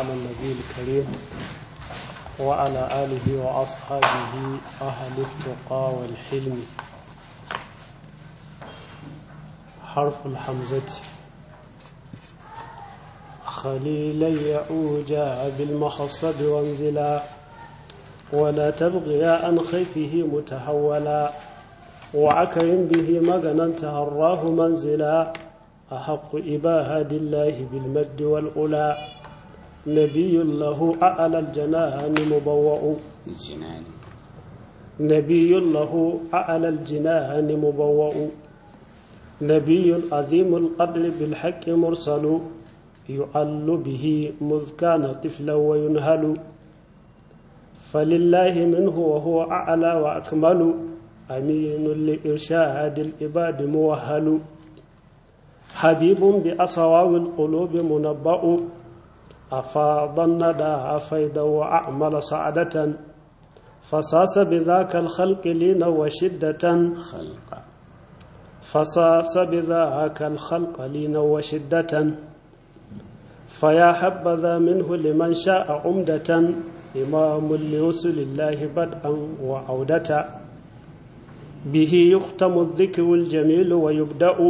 على النبي الكريم وعلى آله وأصحابه أهل التقى والحلم حرف الحمزة خليلا يعوجا بالمحصب وانزلا ولا تبغيا عن خيفه متهولا وعكرم به مغنا تهراه منزلا أحق إباهة الله بالمد والأولى نبي له أعلى الجنان مبوأ الجنان نبي له أعلى الجنان مبوأ نبي عظيم القدر بالحق مرسل يعل به مذ كان طفلا وينهل فلله منه وهو أعلى وأكمل أمين لإرشاد العباد موهل حبيب بأصواب القلوب منبأ أفاض الندى فيدا وأعمل سعدة فصاص بذاك الخلق لينا وشدة خلق فصاص بذاك الخلق لينا وشدة فيا حبذا منه لمن شاء عمدة إمام لرسل الله بدءا وعودة به يختم الذكر الجميل ويبدأ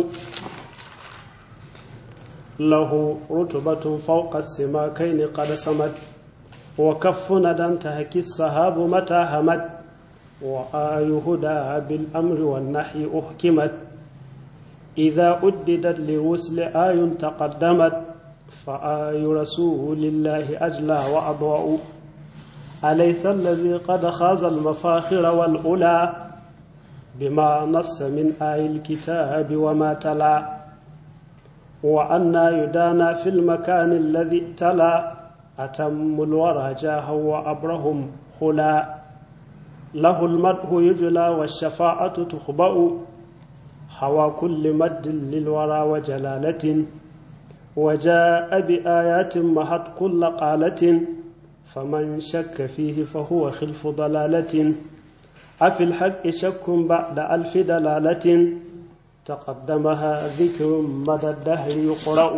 له رتبة فوق السماكين قد سمت وكف ندى تهكي السحاب متى همت وآي هدى بالأمر والنحي أحكمت إذا أددت لوصل آي تقدمت فآي رسول الله أجلى وأضواء أليس الذي قد خاز المفاخر والأولى بما نص من آي الكتاب وما تلا وأنا يدانا في المكان الذي ابتلى أتم الورى جاها وأبرهم خلا له المدح يجلى والشفاعة تخبأ حوى كل مد للورى وجلالة وجاء بآيات محت كل قالة فمن شك فيه فهو خلف ضلالة أفي الحق شك بعد ألف دلالة تقدمها ذكر مدى الدهر يقرأ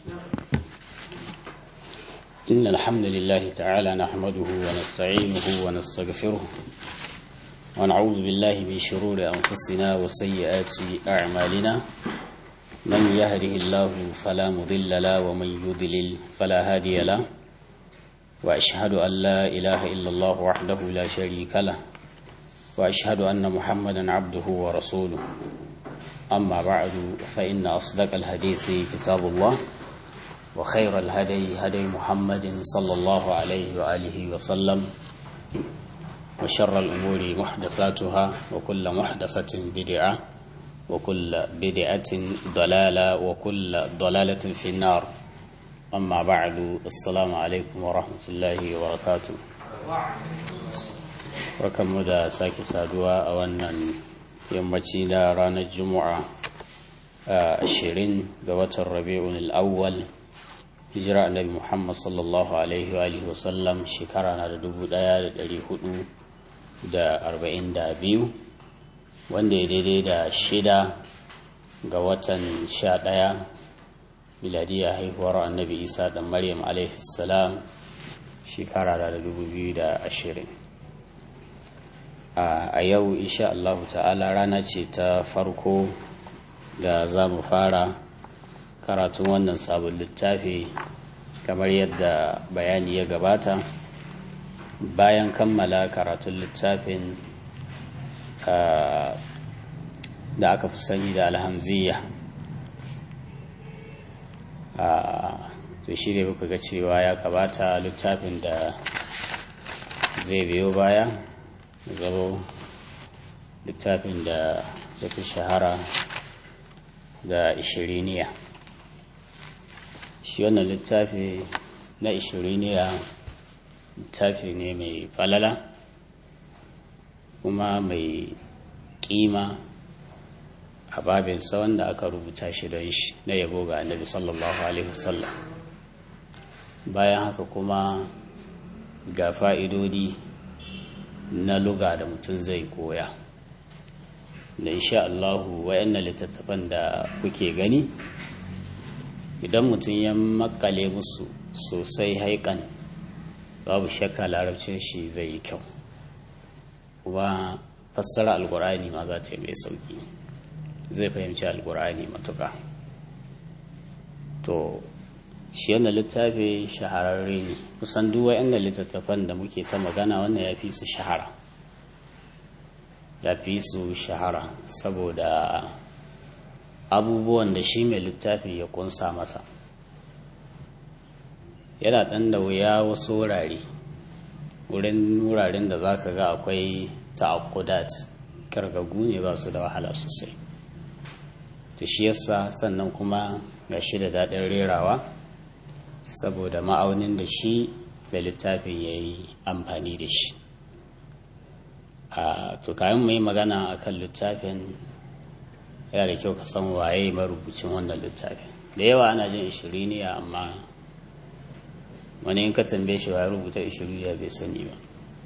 إن الحمد لله تعالى نحمده ونستعينه ونستغفره ونعوذ بالله من شرور أنفسنا وسيئات أعمالنا من يهده الله فلا مضل له ومن يضلل فلا هادي له وأشهد أن لا إله إلا الله وحده لا شريك له وأشهد أن محمدا عبده ورسوله أما بعد فإن أصدق الحديث كتاب الله وخير الهدي هدي محمد صلى الله عليه وآله وسلم وشر الأمور محدثاتها وكل محدثة بدعة وكل بدعة ضلالة وكل ضلالة في النار أما بعد السلام عليكم ورحمة الله وبركاته وكم مدى ساكي سادوا أولا yammaci na ranar juma'a ashirin ga watan rabi'un al'awwal hijira annabi muhammad sallallahu alaihi wa wasallam shekara na da dubu daya da dari hudu da arba'in da biyu wanda ya daidai da shida ga watan sha daya miladiyya haihuwar annabi isa da maryam alaihi salam shekara na da dubu biyu da ashirin a yau insha Allah ta'ala rana ce ta farko da za mu fara karatun wannan sabon littafi kamar yadda bayani ya gabata bayan kammala karatun littafin da aka fi sani da alhamziya to shi ne muka ga cewa ya kabata littafin da zai biyo baya zaro littafin da ya fi shahara da ishiriniya shi wannan littafi na ishiriniya littafi ne mai falala kuma mai kima a babinsa wanda aka rubuta shi don shi na yabo ga annabi sallallahu alaihi wasallam bayan haka kuma ga fa'idodi na luga da mutum zai koya da insha Allahu wayannan littattafan da kuke gani idan mutum ya makale musu sosai haikan babu shakka larabcin shi zai yi kyau kuma fassara alkur'ani ma za ta yi mai sauki zai fahimci alkur'ani matuka to shi yana littafi shahararre ne kusan duwa inda littattafan da muke ta magana wannan ya fi su shahara ya fi su shahara saboda abubuwan da shi mai littafi ya kunsa masa yana ɗan da wuya wasu wurare wurin wuraren da za ka ga akwai ta'akkudat kargagu ne ba su da wahala sosai ta shi yasa sannan kuma ga shi da daɗin rerawa saboda ma'aunin da shi da littafin ya yi amfani da shi a tukayen mai magana a kan littafin yana da kyau ka san waye marubucin wannan littafin da yawa ana jin ishiriniya amma wani in ka tambaye shi ya rubuta ishiriniya bai sani ba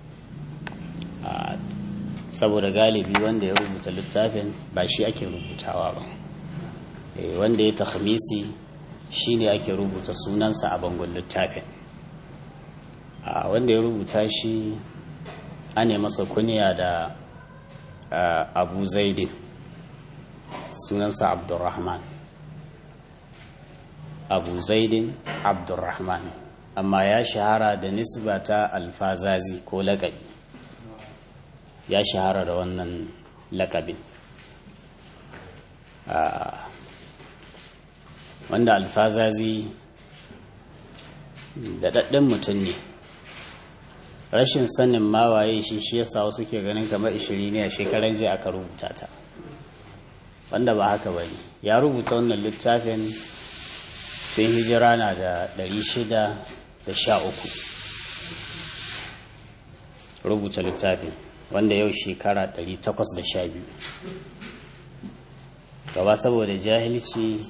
saboda galibi wanda ya rubuta littafin ba shi ake rubutawa ba wanda ya tahamisi shi ne ake rubuta sunansa a bangon littafin wanda ya rubuta shi ane masa kuniya da abu zaidin sunansa abdurrahman abu zaidin abdurrahman amma ya shahara da nisba ta alfazazi ko lakabi ya shahara da wannan lakabin wanda alfazazi da daɗin mutum ne rashin sanin mawaye shi shi yasa wasu ke ganin kamar ishiri ne a shekaran jiya aka rubuta ta wanda ba haka ba ne ya rubuta wannan littafin tun hijira na da 613 rubuta littafin wanda yau shekara 812 gaba saboda jahilci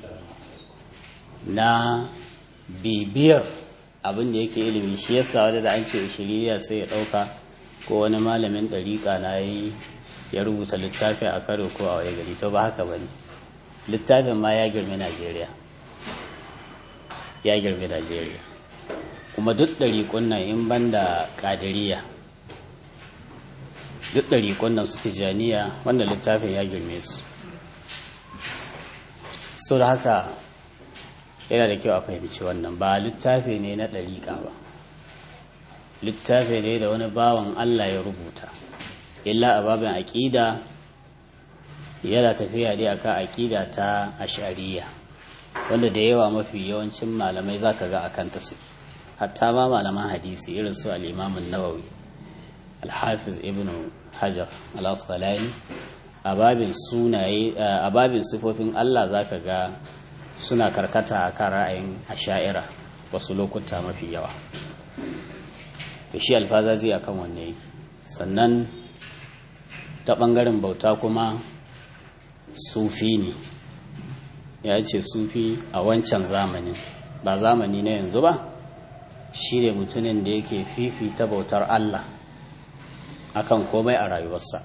na bibiyar abin da yake ilimi shi yasa wadda da an ce shiriya sai ya ɗauka ko wani malamin ɗariƙa na yi ya rubuta littafi a karo ko a wani gari to ba haka ba ne littafin ma ya girmi najeriya ya girmi najeriya kuma duk ɗariƙun nan in ban da ƙadiriya duk ɗariƙun nan su tijaniya wanda littafin ya girme su so da haka yana da kyau a fahimci wannan ba littafi ne na ɗariƙa ba littafi ne da wani bawan Allah ya rubuta illa a babin aƙida yana tafiya dai akan aƙida ta ashariya wanda da yawa mafi yawancin malamai za ka ga a kanta su hatta ma malaman hadisi irin su al'imamun nawawi alhafiz ibn hajar al-asqalani a babin sunaye a babin sifofin Allah za ka ga suna karkata a kan ra'ayin asha'ira wasu lokuta mafi yawa da shi alfazazi a kan wanne yake sannan ta ɓangaren bauta kuma sufi ne ya ce sufi a wancan zamanin ba zamani na yanzu ba shi ne mutumin da yake fifita bautar Allah akan komai a rayuwarsa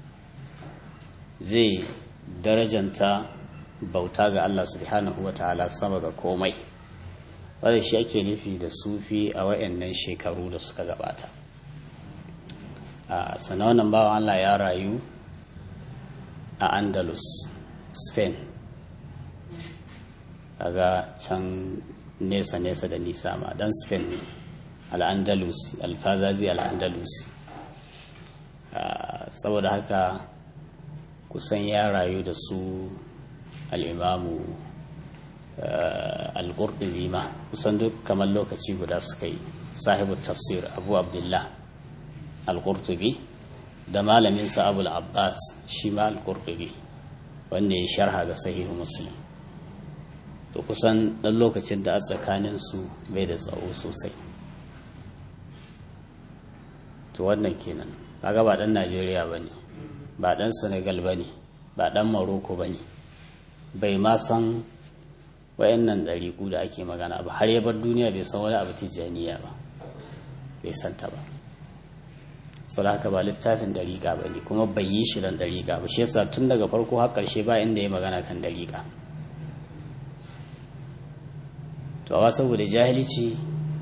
zai darajanta bauta ga Allah subhanahu wa ta'ala sama ga komai wadda shi ake nufi da sufi a wayannan shekaru da suka gabata a wannan bawan Allah ya rayu a andalus spain daga can nesa-nesa da nisa ma dan spain ne al'andalus alfazazi al'andalus saboda haka kusan ya rayu da su al'imamu al-qurtubi ma kusan duk kamar lokaci guda suka yi sahibu tafsir abu abdullah al-qurtubi da malaminsa abu al-abbas shi ma al-qurtubi wanda ya sharha ga sahihu muslim to kusan ɗan lokacin da a tsakaninsu bai da tsawo sosai to wannan kenan kaga ba ɗan najeriya ba ne ba ɗan senegal ba ne ba ɗan maroko ba ne bai ma san wayannan ɗariƙu da ake magana ba har ya bar duniya bai san wani abu tijjaniya ba bai santa ba sau da haka ba littafin ɗariƙa ba ne kuma bai yi shi don ɗariƙa ba shi yasa tun daga farko har ƙarshe ba inda ya magana kan ɗariƙa to amma saboda jahilci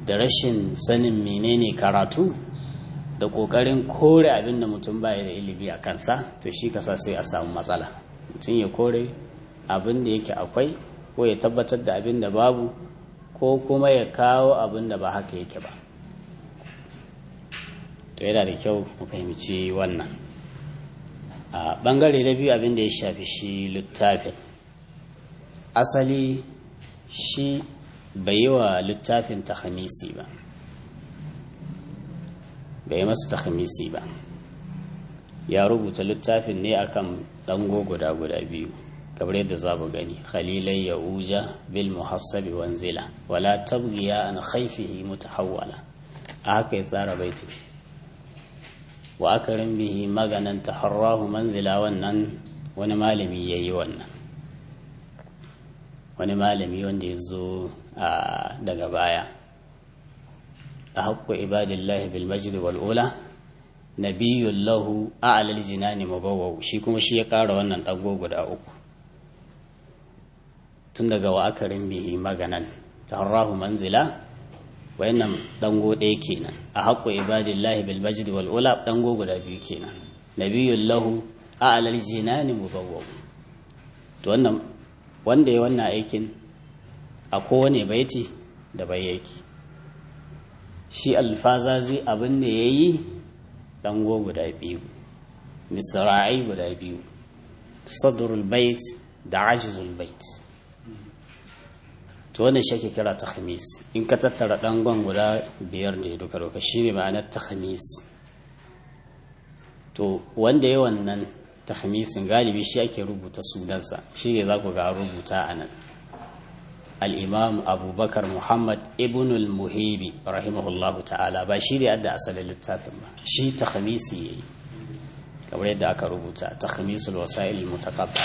da rashin sanin menene karatu da ƙoƙarin kore abin da mutum baya da ilimi a kansa to shi kasa sai a samu matsala mutum ya kore abin da yake akwai ko ya tabbatar da abin da babu ko kuma ya kawo abin da ba haka yake ba to yana da kyau mu fahimci wannan a ɓangare na biyu abin da ya shafi shi littafin asali shi bai yi wa littafin tahamisi ba bai masa tahamisi ba ya rubuta littafin ne akan ɗango guda guda biyu kamar yadda za mu gani khalilai ya uja bil muhassabi wanzila wala tabgiya an khaifihi mutahawwala a haka ya tsara baitin wa akarin bihi maganan taharrahu manzila wannan wani malami ya yi wannan wani malami wanda ya zo daga baya a haƙƙo ibadillahi bil majid wal ula nabiyyun lahu a'lal jinani mubawwaw shi kuma shi ya ƙara wannan ɗago guda uku tun daga wa akarin bihi maganan taharrahu manzila wayannan dango ɗaya kenan a haƙƙo ibadillahi bil majid wal ula dango guda biyu kenan nabiyyun lahu a'lal jinani mubawwaw to wannan wanda ya wannan aikin a kowane baiti da bai yake shi alfazazi abin da ya yi dango guda biyu misra'ai guda biyu sadrul bait da ajizul bait to wannan shi ake kira takhmis in ka tattara dangon guda biyar ne duka duka shine ma'anar takhmis to wanda ya wannan takhmisin galibi shi ake rubuta sunansa shi ne za ku ga rubuta a nan al'imam abubakar muhammad ibn al-muhibi rahimahullahu ta'ala ba shi ne adda asalin littafin ba shi takhmisi ya yi kamar yadda aka rubuta takhmisul wasa'il mutakabba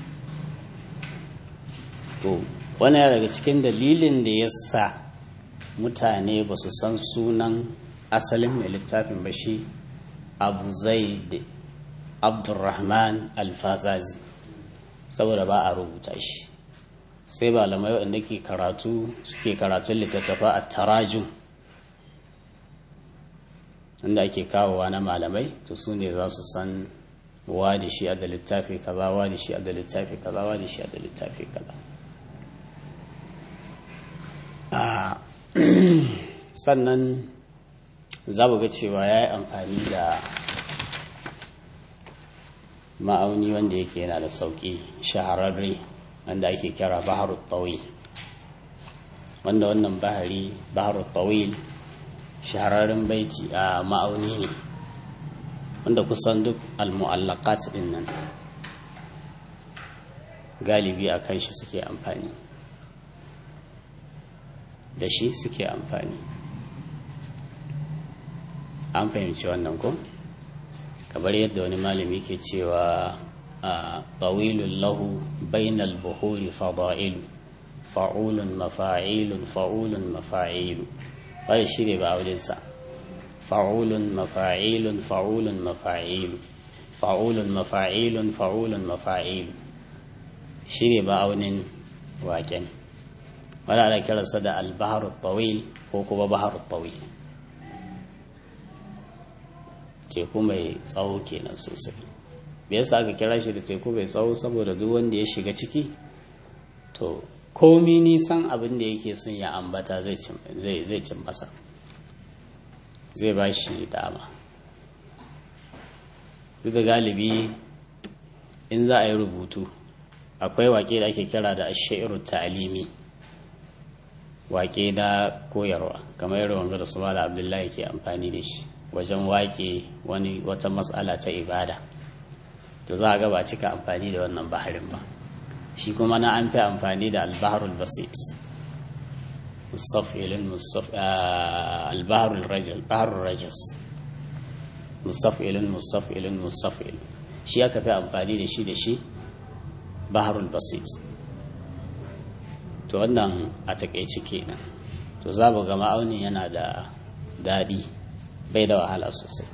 to wani ya daga cikin dalilin da ya sa mutane ba su san sunan asalin mai littafin ba shi abu zaid abdurrahman alfazazi saboda ba a rubuta shi sai malamai waɗanda ke karatu suke karatun littattafa a tarajun inda ake kawowa na malamai to su ne za su san wa da shi a da littafi kaza wa da shi a da littafi kaza wa da shi a da littafi kaza sannan za mu ga cewa ya yi amfani da ma'auni wanda yake yana da sauƙi shahararre wanda ake kira baharut tawil wanda wannan bahari baharut tawil shahararren baiti a ma'auni ne wanda kusan duk al-mu'allaqat din nan galibi a kan shi suke amfani da shi suke amfani an fahimci wannan ko? kamar yadda wani malami ke cewa a tawilun lahu bainal buhuri fada'ilu fa'ulun mafa'ilun fa'ulun mafa'ilu wani shi ne ba aulinsa fa'ulun mafa'ilun fa'ulun mafa'ilu fa'ulun mafa'ilun fa'ulun mafa'ilu shi ne ba aunin waken wani ana kiransa da albaharu tawil ko kuma baharu tawil teku mai tsawo kenan sosai me yasa aka kira shi da teku mai tsawo saboda duk wanda ya shiga ciki to komi nisan abin da yake son ya ambata zai cin masa zai ba shi dama duk da galibi in za a yi rubutu akwai wake da ake kira da ashairu ta'alimi wake na koyarwa kamar yadda wanga da su abdullahi ke amfani da shi wajen waƙe wani wata matsala ta ibada to za a ga ba cika amfani da wannan baharin ba shi kuma na an fi amfani da albaharul basit mustafilin albaharul rajal baharul rajas mustafilin mustafilin mustafilin shi aka fi amfani da shi da shi baharul basit to wannan a takaice kenan to za mu ga ma'aunin yana da daɗi bai da wahala sosai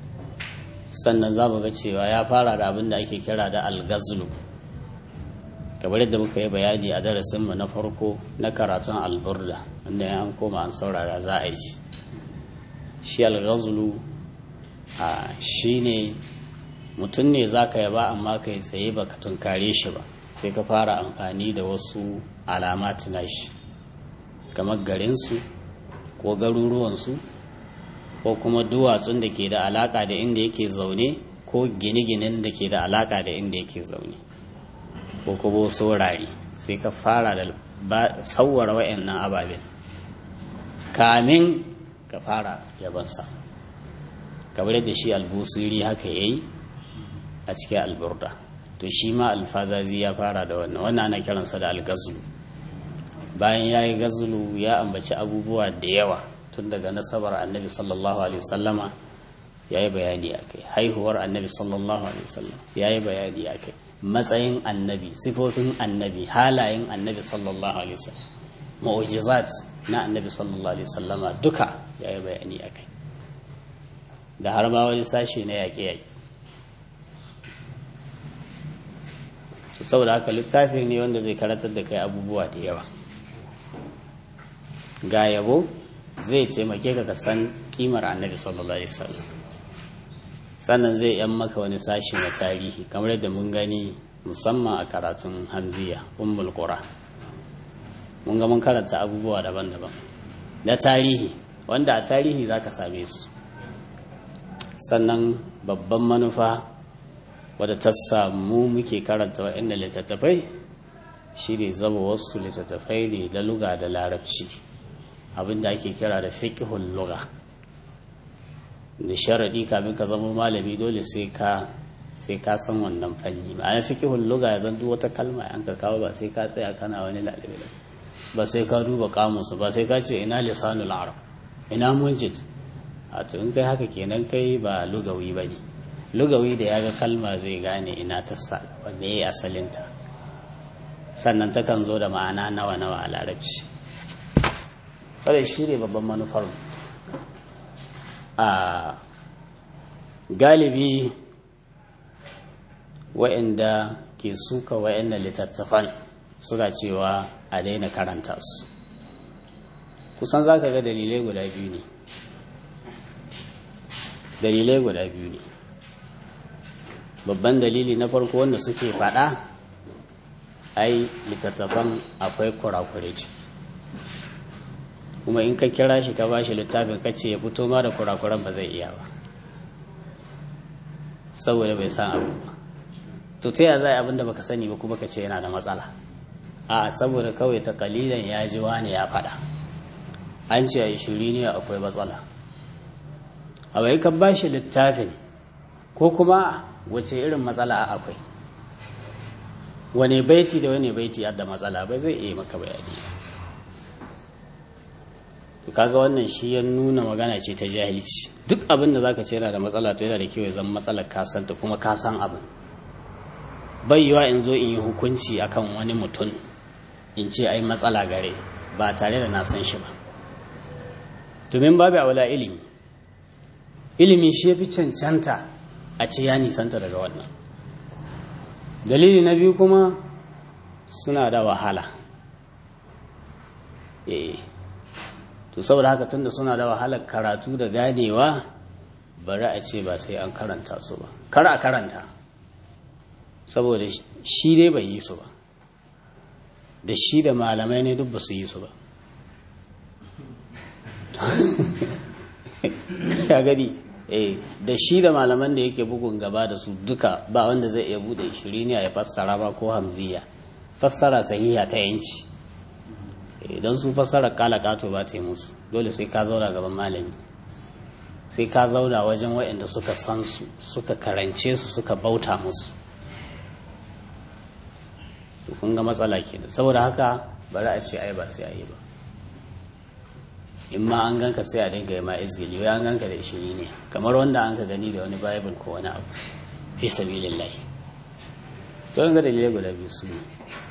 sannan za mu ga cewa ya fara da abin da ake kira da algazlu kamar yadda muka yi bayani a darasinmu na farko na karatun alburda wanda ya an koma an saurara za a ji shi alghazulu a shi ne mutum ne za ka yaba amma ka yi tsaye ba ka tunkare shi ba sai ka fara amfani da wasu alamat na shi kamar garinsu ko garuruwansu ko kuma duwatsun da ke da alaka da inda yake zaune ko gine-ginen da ke da alaka da inda yake zaune ko kuma saurari sai ka fara da sauwara wa'annan ababen kamin ka fara yabansa kamar yadda shi albusiri haka yayi a cikin alburda to shi ma alfazazi ya fara da wannan wannan ana kiransa da algazlu bayan ya yi gazlu ya ambaci abubuwa da yawa tun daga nasabar annabi sallallahu alaihi wasallama ya yi bayani a kai haihuwar annabi sallallahu alaihi wasallam ya yi bayani a kai matsayin annabi sifofin annabi halayen annabi sallallahu alaihi wasallam mu'jizat na annabi sallallahu alaihi wasallama duka ya yi bayani a kai da har ma wani sashe na yaƙe-yaƙe saboda haka littafi ne wanda zai karatar da kai abubuwa da yawa ga yabo zai taimake ka san kimar annabi sallallahu alaihi wasallam sannan zai yan maka wani sashi na tarihi kamar yadda mun gani musamman a karatun hamziya ummul qura mun ga mun karanta abubuwa daban-daban na tarihi wanda a tarihi zaka same su sannan babban manufa wadda ta samu muke karanta waɗanda littattafai shi ne zama wasu littattafai ne da luga da larabci abinda ake kira da fiƙihun luga da sharaɗi kamin ka zama malami dole sai ka sai ka san wannan fanni ma'ana fiƙihun luga ya zanto wata kalma an ka kawo ba sai ka tsaya kana wani lalabe ba sai ka duba kamusu ba sai ka ce ina lisanul arab ina munjid a to in kai haka kenan kai ba lugawi ba ne lugawi da ya ga kalma zai gane ina ta sa wanda ya yi asalinta sannan takan zo da ma'ana nawa-nawa a larabci wadda shi ne babban manufar a galibi wa'inda ke suka wa'inda littattafan suka cewa a daina karanta su kusan za ka ga dalilai guda biyu ne dalilai guda biyu ne babban dalili na farko wanda suke faɗa ai littattafan akwai kurakure ce kuma in ka kira shi ka ba shi littafin ka ce ya fito ma da kurakuran ba zai iya ba saboda bai san abu ba to ta yaya za a abinda baka sani ba kuma ka ce yana da matsala a saboda kawai ta kalilan ya ji wani ya faɗa an ce a shiri ne akwai matsala a bai ka ba shi littafin ko kuma wace irin matsala akwai wane baiti da wane baiti yadda matsala bai zai iya maka bayani to kaga wannan shi ya nuna magana ce ta jahilci duk abin da zaka ce yana da matsala to yana da kyau ya zama matsalar ka ta kuma ka san abin bai yiwa in zo in yi hukunci akan wani mutum in ce ai matsala gare ba tare da na san shi ba domin babu aula ilimi ilimi shi ya fi cancanta a ce ya nisanta daga wannan dalili na biyu kuma suna da wahala eh to saboda haka tunda suna da wahalar karatu da ganewa bari a ce ba sai an karanta su ba kar a karanta saboda shi dai bai yi su ba da shi da malamai ne duk ba su yi su ba ya gani eh da shi da malaman da yake bugun gaba da su duka ba wanda zai iya bude shiriniya ya fassara ba ko hamziya fassara sahiha ta yanci idan su fassara kala kato ba ta yi musu dole sai ka zauna gaban malami sai ka zauna wajen waɗanda suka san su suka karance su suka bauta musu kun ga matsala kenan saboda haka bari a ce ai ba sai a yi ba in ma an ganka sai a dinga yi ma izgili wai an ganka da ishiri ne kamar wanda an ka gani da wani bible ko wani abu fi sabilillah to an ga dalilai guda biyu su ne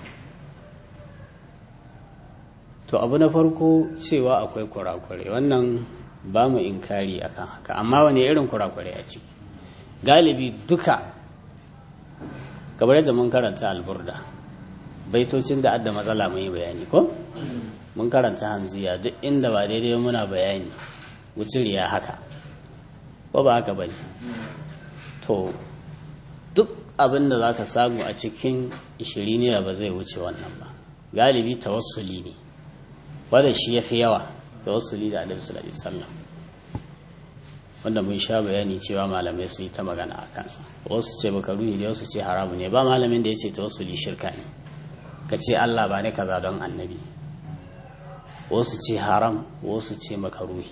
to abu na farko cewa akwai kurakure wannan ba mu inkari akan haka amma wani irin kurakure a ciki galibi duka kamar yadda mun karanta alburda baitocin da adda matsala mun yi bayani ko mun karanta hamziya duk inda ba daidai muna bayani wuciriya haka ko ba haka bane to duk abin da za ka samu a cikin ishiriniya ba zai wuce wannan ba galibi tawassuli ne wadda shi ya fi yawa tawassuli da alaihi sallallahu alaihi wasallam wanda mun sha bayani cewa malamai su yi ta magana a kansa wasu ce bakaru ne wasu ce haramu ne ba malamin da ya ce tawassuli shirka ne ka ce Allah ba ne kaza don annabi wasu ce haram wasu ce makaruhi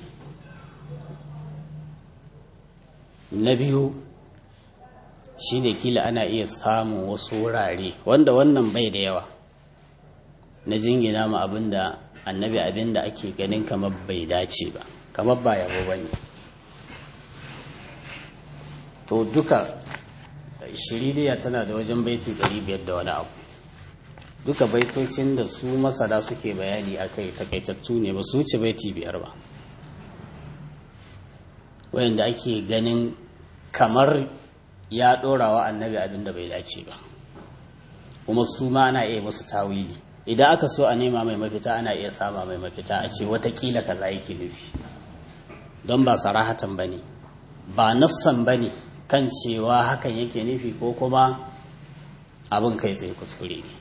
na biyu shi ne kila ana iya samun wasu wurare wanda wannan bai da yawa na jingina ma abin da annabi abin da ake ganin kamar bai dace ba kamar ba yabo ba ne to duka shiridiya tana da wajen baiti 500 da wani abu duka baitocin da su masada suke bayani a kai takaitattu ne ba su wuce baiti biyar ba wayanda ake ganin kamar ya ɗora wa annabi abin da bai dace ba kuma su ma ana iya musu tawili idan aka so a nema mai mafita ana iya sama mai mafita a ce watakila kaza yake nufi don ba sarahatan ba ne ba nassan ba ne kan cewa hakan yake nufi ko kuma abin kai tsaye kuskure ne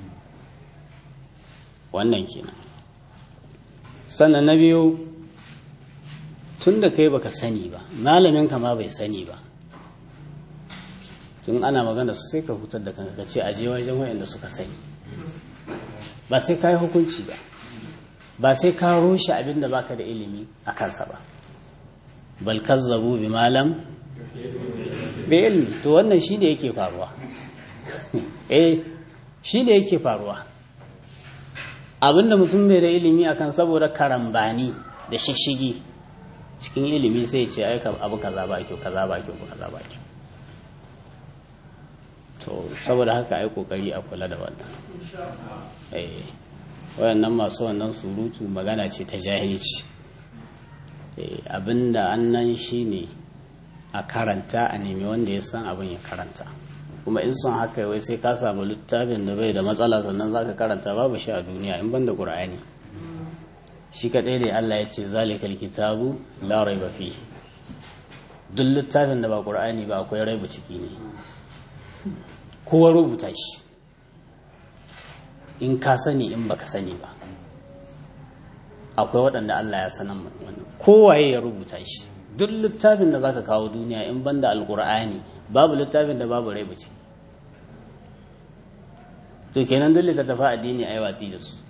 wannan kenan sannan na biyu tun da kai baka sani ba malamin ka ma bai sani ba tun ana magana su sai ka hutar da kanka ka ce aje wajen wayanda suka sani ba sai ka yi hukunci ba ba sai ka rushe abin da baka da ilimi a kansa ba bal kazzabu bi malam bi ilmi to wannan shi ne yake faruwa eh shi ne yake faruwa abinda mutum bai da ilimi akan saboda karambani da shishigi cikin ilimi sai ce aika abu kaza ba kyau kaza ba kyau kaza ba kyau to saboda haka ai kokari a kula da wannan eh wayannan masu wannan surutu magana ce ta jahilci eh abinda annan shine a karanta a nemi wanda ya san abin ya karanta kuma in son haka wai sai ka samu littafin da bai da matsala sannan zaka karanta babu shi a duniya in banda qur'ani shi kadai ne Allah ya ce zalikal kitabu la raiba fi duk littafin da ba qur'ani ba akwai raiba ciki ne kowa rubuta shi in ka sani in baka sani ba akwai waɗanda Allah ya sanan wannan kowaye ya rubuta shi duk littafin da zaka kawo duniya in banda alqur'ani babu littafin da babu raiba ciki to kenan duk littattafa addini a yi watsi da su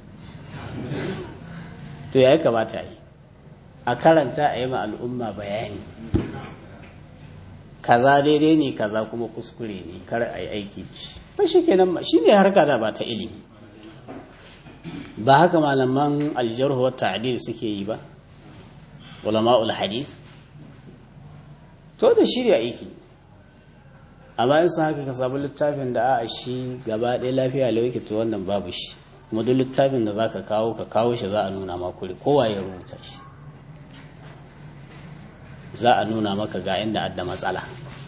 to ya kamata yi a karanta a yi ma al'umma bayani kaza daidai ne kaza kuma kuskure ne kar a yi aiki da shi ba shi kenan shi ne harka da ba ta ilimi ba haka malaman aljarhu wa ta'dil suke yi ba ulama'ul hadith to da shirya aiki a bayan sun haka ka samu littafin da a shi gaba ɗaya lafiya lauki to wannan babu shi kuma duk littafin da za ka kawo ka kawo shi za a nuna makuri kowa ya rubuta shi za a nuna maka ga inda adda matsala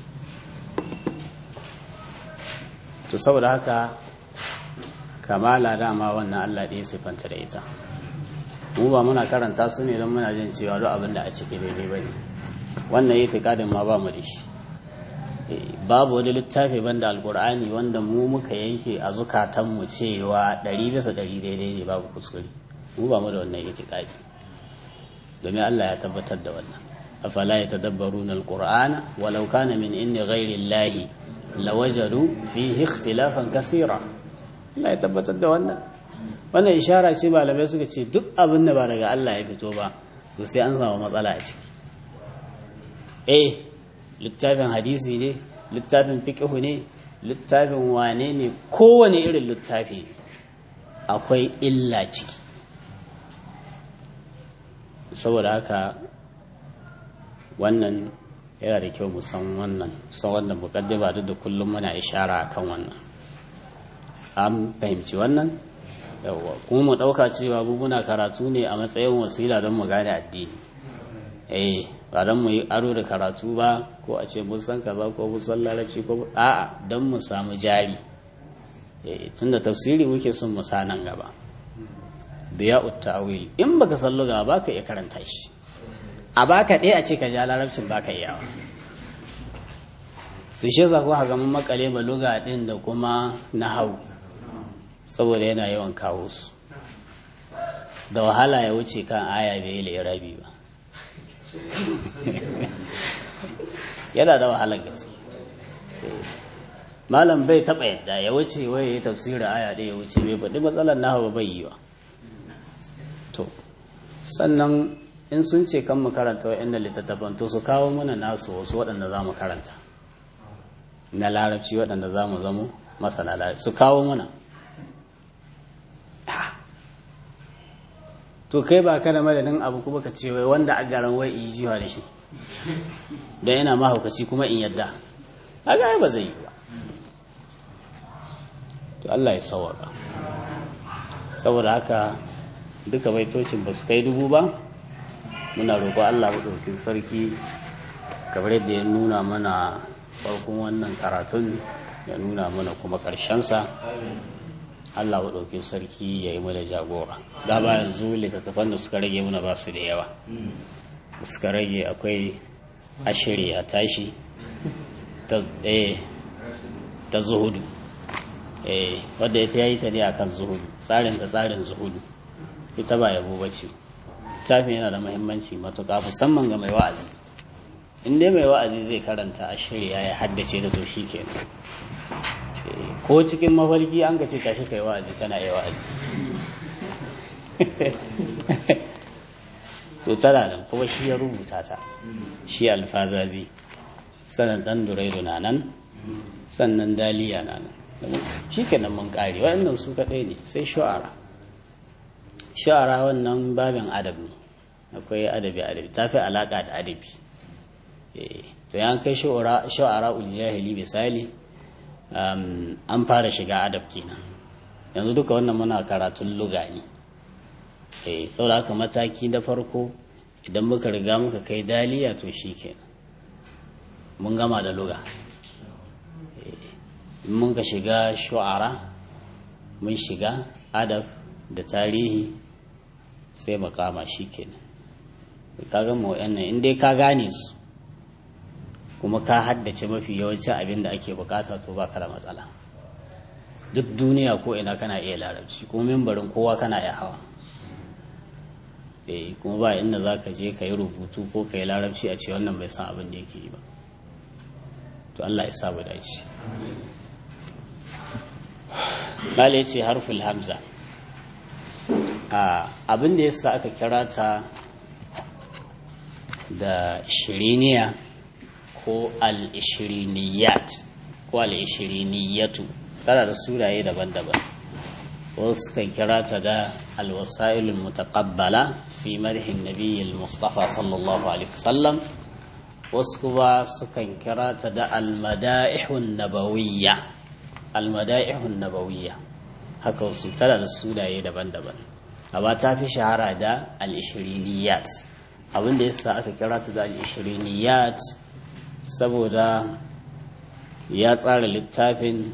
to saboda haka kamala dama wannan allah ɗaya siffanta da ita mu ba muna karanta su ne don muna jin cewa duk abin da a ciki daidai ba ne wannan yi tikadin ma ba mu da shi babu wani littafi banda alkur'ani wanda mu muka yanke a zukatanmu cewa ɗari bisa ɗari daidai ne babu kuskure mu ba mu da wannan itikadi domin Allah ya tabbatar da wannan afala ya tadabbaru na alkur'ana walau kana min inni ghairi llahi lawajadu fihi ikhtilafan kasira Allah ya tabbatar da wannan wannan ishara ce malamai suka ce duk abin da ba daga Allah ya fito ba to sai an samu matsala a ciki eh littafin hadisi ne littafin fiƙihu ne littafin wane ne kowane irin littafi akwai illa ciki saboda haka wannan yana da kyau musan wannan san wannan mukaddima duk da kullum muna ishara akan wannan an fahimci wannan yawwa kuma mu ɗauka cewa muna karatu ne a matsayin wasila don mu gane addini eh ba don mu yi aro da karatu ba ko a ce mun san kaza ko mun san larabci ko a'a don mu samu jari tunda tafsiri muke son mu nan gaba da ya ta'awil in baka san luga ba ka iya karanta shi a baka ɗaya a ce ka ja larabcin baka iyawa to shi yasa ko ga mun makale ba luga din da kuma nahau saboda yana yawan kawo su da wahala ya wuce kan aya bai yi rabi ba yana da wahalar gaske malam bai taɓa yadda ya wuce wai ya tafsirin aya ɗaya ya wuce bai faɗi matsalar nahawa bai yi wa to sannan in sun ce kan mu karanta wa'yan littattafan to su kawo mana nasu wasu waɗanda za mu karanta na larabci waɗanda za mu zamo masana larabci su kawo mana to kai ba ka da madadin abu kuma ka ce wai wanda a garan wai in jiwa da shi don yana mahaukaci kuma in yadda a gaya ba zai yi ba to Allah ya sauwaka saboda haka duka baitocin ba su kai dubu ba muna roƙo Allah maɗaukin sarki kamar yadda ya nuna mana farkon wannan karatun ya nuna mana kuma ƙarshensa Allah maɗaukin sarki ya yi mana jagora da ba yanzu littattafan da suka rage mana ba su da yawa da suka rage akwai ashiri a tashi ta zuhudu wadda ita yi ta ne akan zuhudu tsarin da tsarin zuhudu ita ba yabo ba ce littafin yana da mahimmanci matuƙa musamman ga mai wa'azi in dai mai wa'azi zai karanta a shirya ya haddace da to shi kenan ko cikin mafarki an ka ce tashi kai wa'azi kana yi wa'azi to tana nan kuma shi ya rubuta ta shi alfazazi sannan dan duraidu na nan sannan daliya na nan shi kenan mun kare waɗannan su kaɗai ne sai shu'ara shu'ara wannan babin adab ne akwai adabi adabi ta fi alaƙa da adabi to yan kai shu'ara uljahili misali an fara shiga adab kenan yanzu duka wannan muna karatun luga ne saboda haka mataki na farko idan muka riga muka kai daliya to shi kenan mun gama da luga in mun ka shiga shu'ara mun shiga adab da tarihi sai makama shi kenan ka gama wa'annan in dai ka gane su kuma ka haddace mafi yawancin abin da ake bukata to ba da matsala duk duniya ko ina kana iya larabci ko mimbarin kowa kana iya hawa eh kuma ba inda za ka je ka yi rubutu ko ka yi larabci a ce wannan bai san abin da yake yi ba to Allah ya sabu dace Bala ya ce harful hamza abin da yasa aka kira ta da shiriniya ko al-ishiriniyat ko al-ishiriniyatu tana da suraye daban-daban wasu kan kira ta da al-wasailul mutaqabbala fi marhin nabiyyil mustafa sallallahu alaihi wasallam wasu kuma sukan kira ta da al-mada'ihun nabawiyya al-mada'ihun nabawiyya haka wasu tana da suraye daban-daban amma ta fi shahara da al-ishiriniyat abinda yasa aka kira ta da al-ishiriniyat saboda ya tsara littafin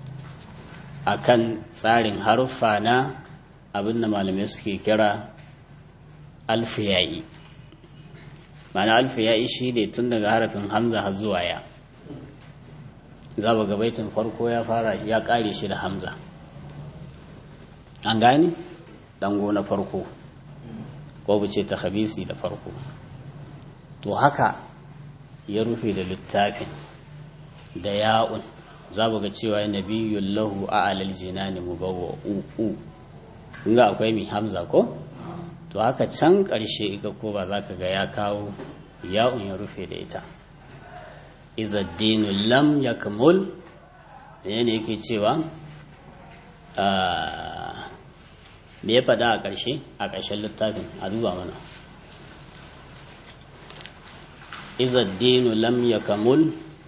akan tsarin haruffa na abinda malamai suke kira alfiyayi mana alfiyayi shi ne tun daga harafin hamza har zuwa ya za ga baitin farko ya fara ya kare shi da hamza an gani dango na farko ko ce ta habisi da farko to haka ya rufe da littafin da ya'un za ga cewa nabiyyun lahu a alal jinani mubawwa uku ga akwai mai hamza ko to haka can ƙarshe ika ko ba za ka ga ya kawo ya'un ya rufe da ita izaddinu lam ya kamul da yana yake cewa me ya faɗa a ƙarshe a ƙarshen littafin a duba mana إذا الدين لم يكمل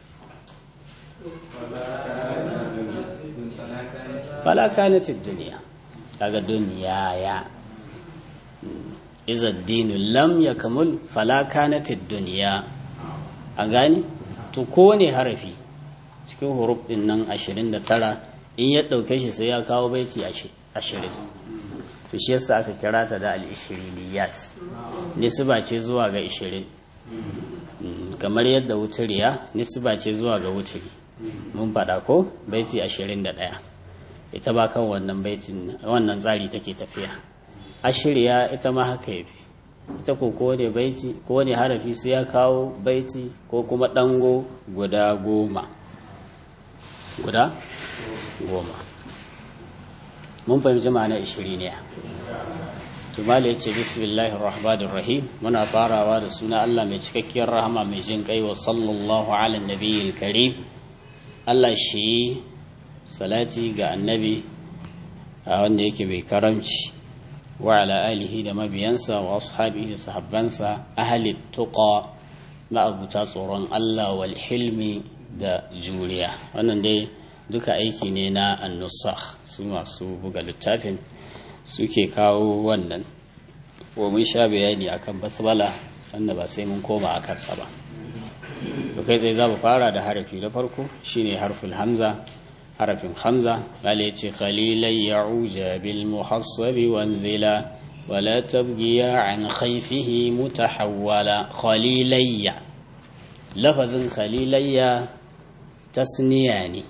فلا كانت الدنيا kaga duniya ya iza dinu lam ya kamul fala kanatid duniya a gani to kowane harafi cikin huruf din nan 29 in ya ɗauke shi sai ya kawo baiti ashirin to shi yasa aka kira ta da al-ishiriniyat nisba ce zuwa ga ishirin kamar yadda wuturiya nisba ce zuwa ga wuturi mun faɗa ko baiti ashirin da ɗaya ita ba kan wannan baitin wannan tsari take tafiya ashiriya ita ma haka yafi ita ko kowane baiti kowane harafi sai ya kawo baiti ko kuma ɗango guda goma guda goma mun fahimci ma'ana ishiriniya tumali ya ce bismillahir rahmanir rahim muna farawa da suna Allah mai cikakkiyar rahama mai jin kai wa sallallahu ala nabiyil karim Allah shi salati ga annabi a wanda yake mai karamci wa ala alihi da mabiyansa wa ashabihi da sahabbansa ahli tuqa ma'abuta tsoron Allah wal hilmi da juriya wannan dai duka aiki ne na annusakh su masu buga littafin suke kawo wannan wa mun sha bayani akan basbala wanda ba sai mun koma a kansa ba to kai tsaye za mu fara da harafi na farko shine harful hamza harafin hamza bale yace khalilai ya'uja bil muhassabi wanzila wala tabgiya an khayfihi mutahawwala khalilayya lafazin khalilayya tasniya ne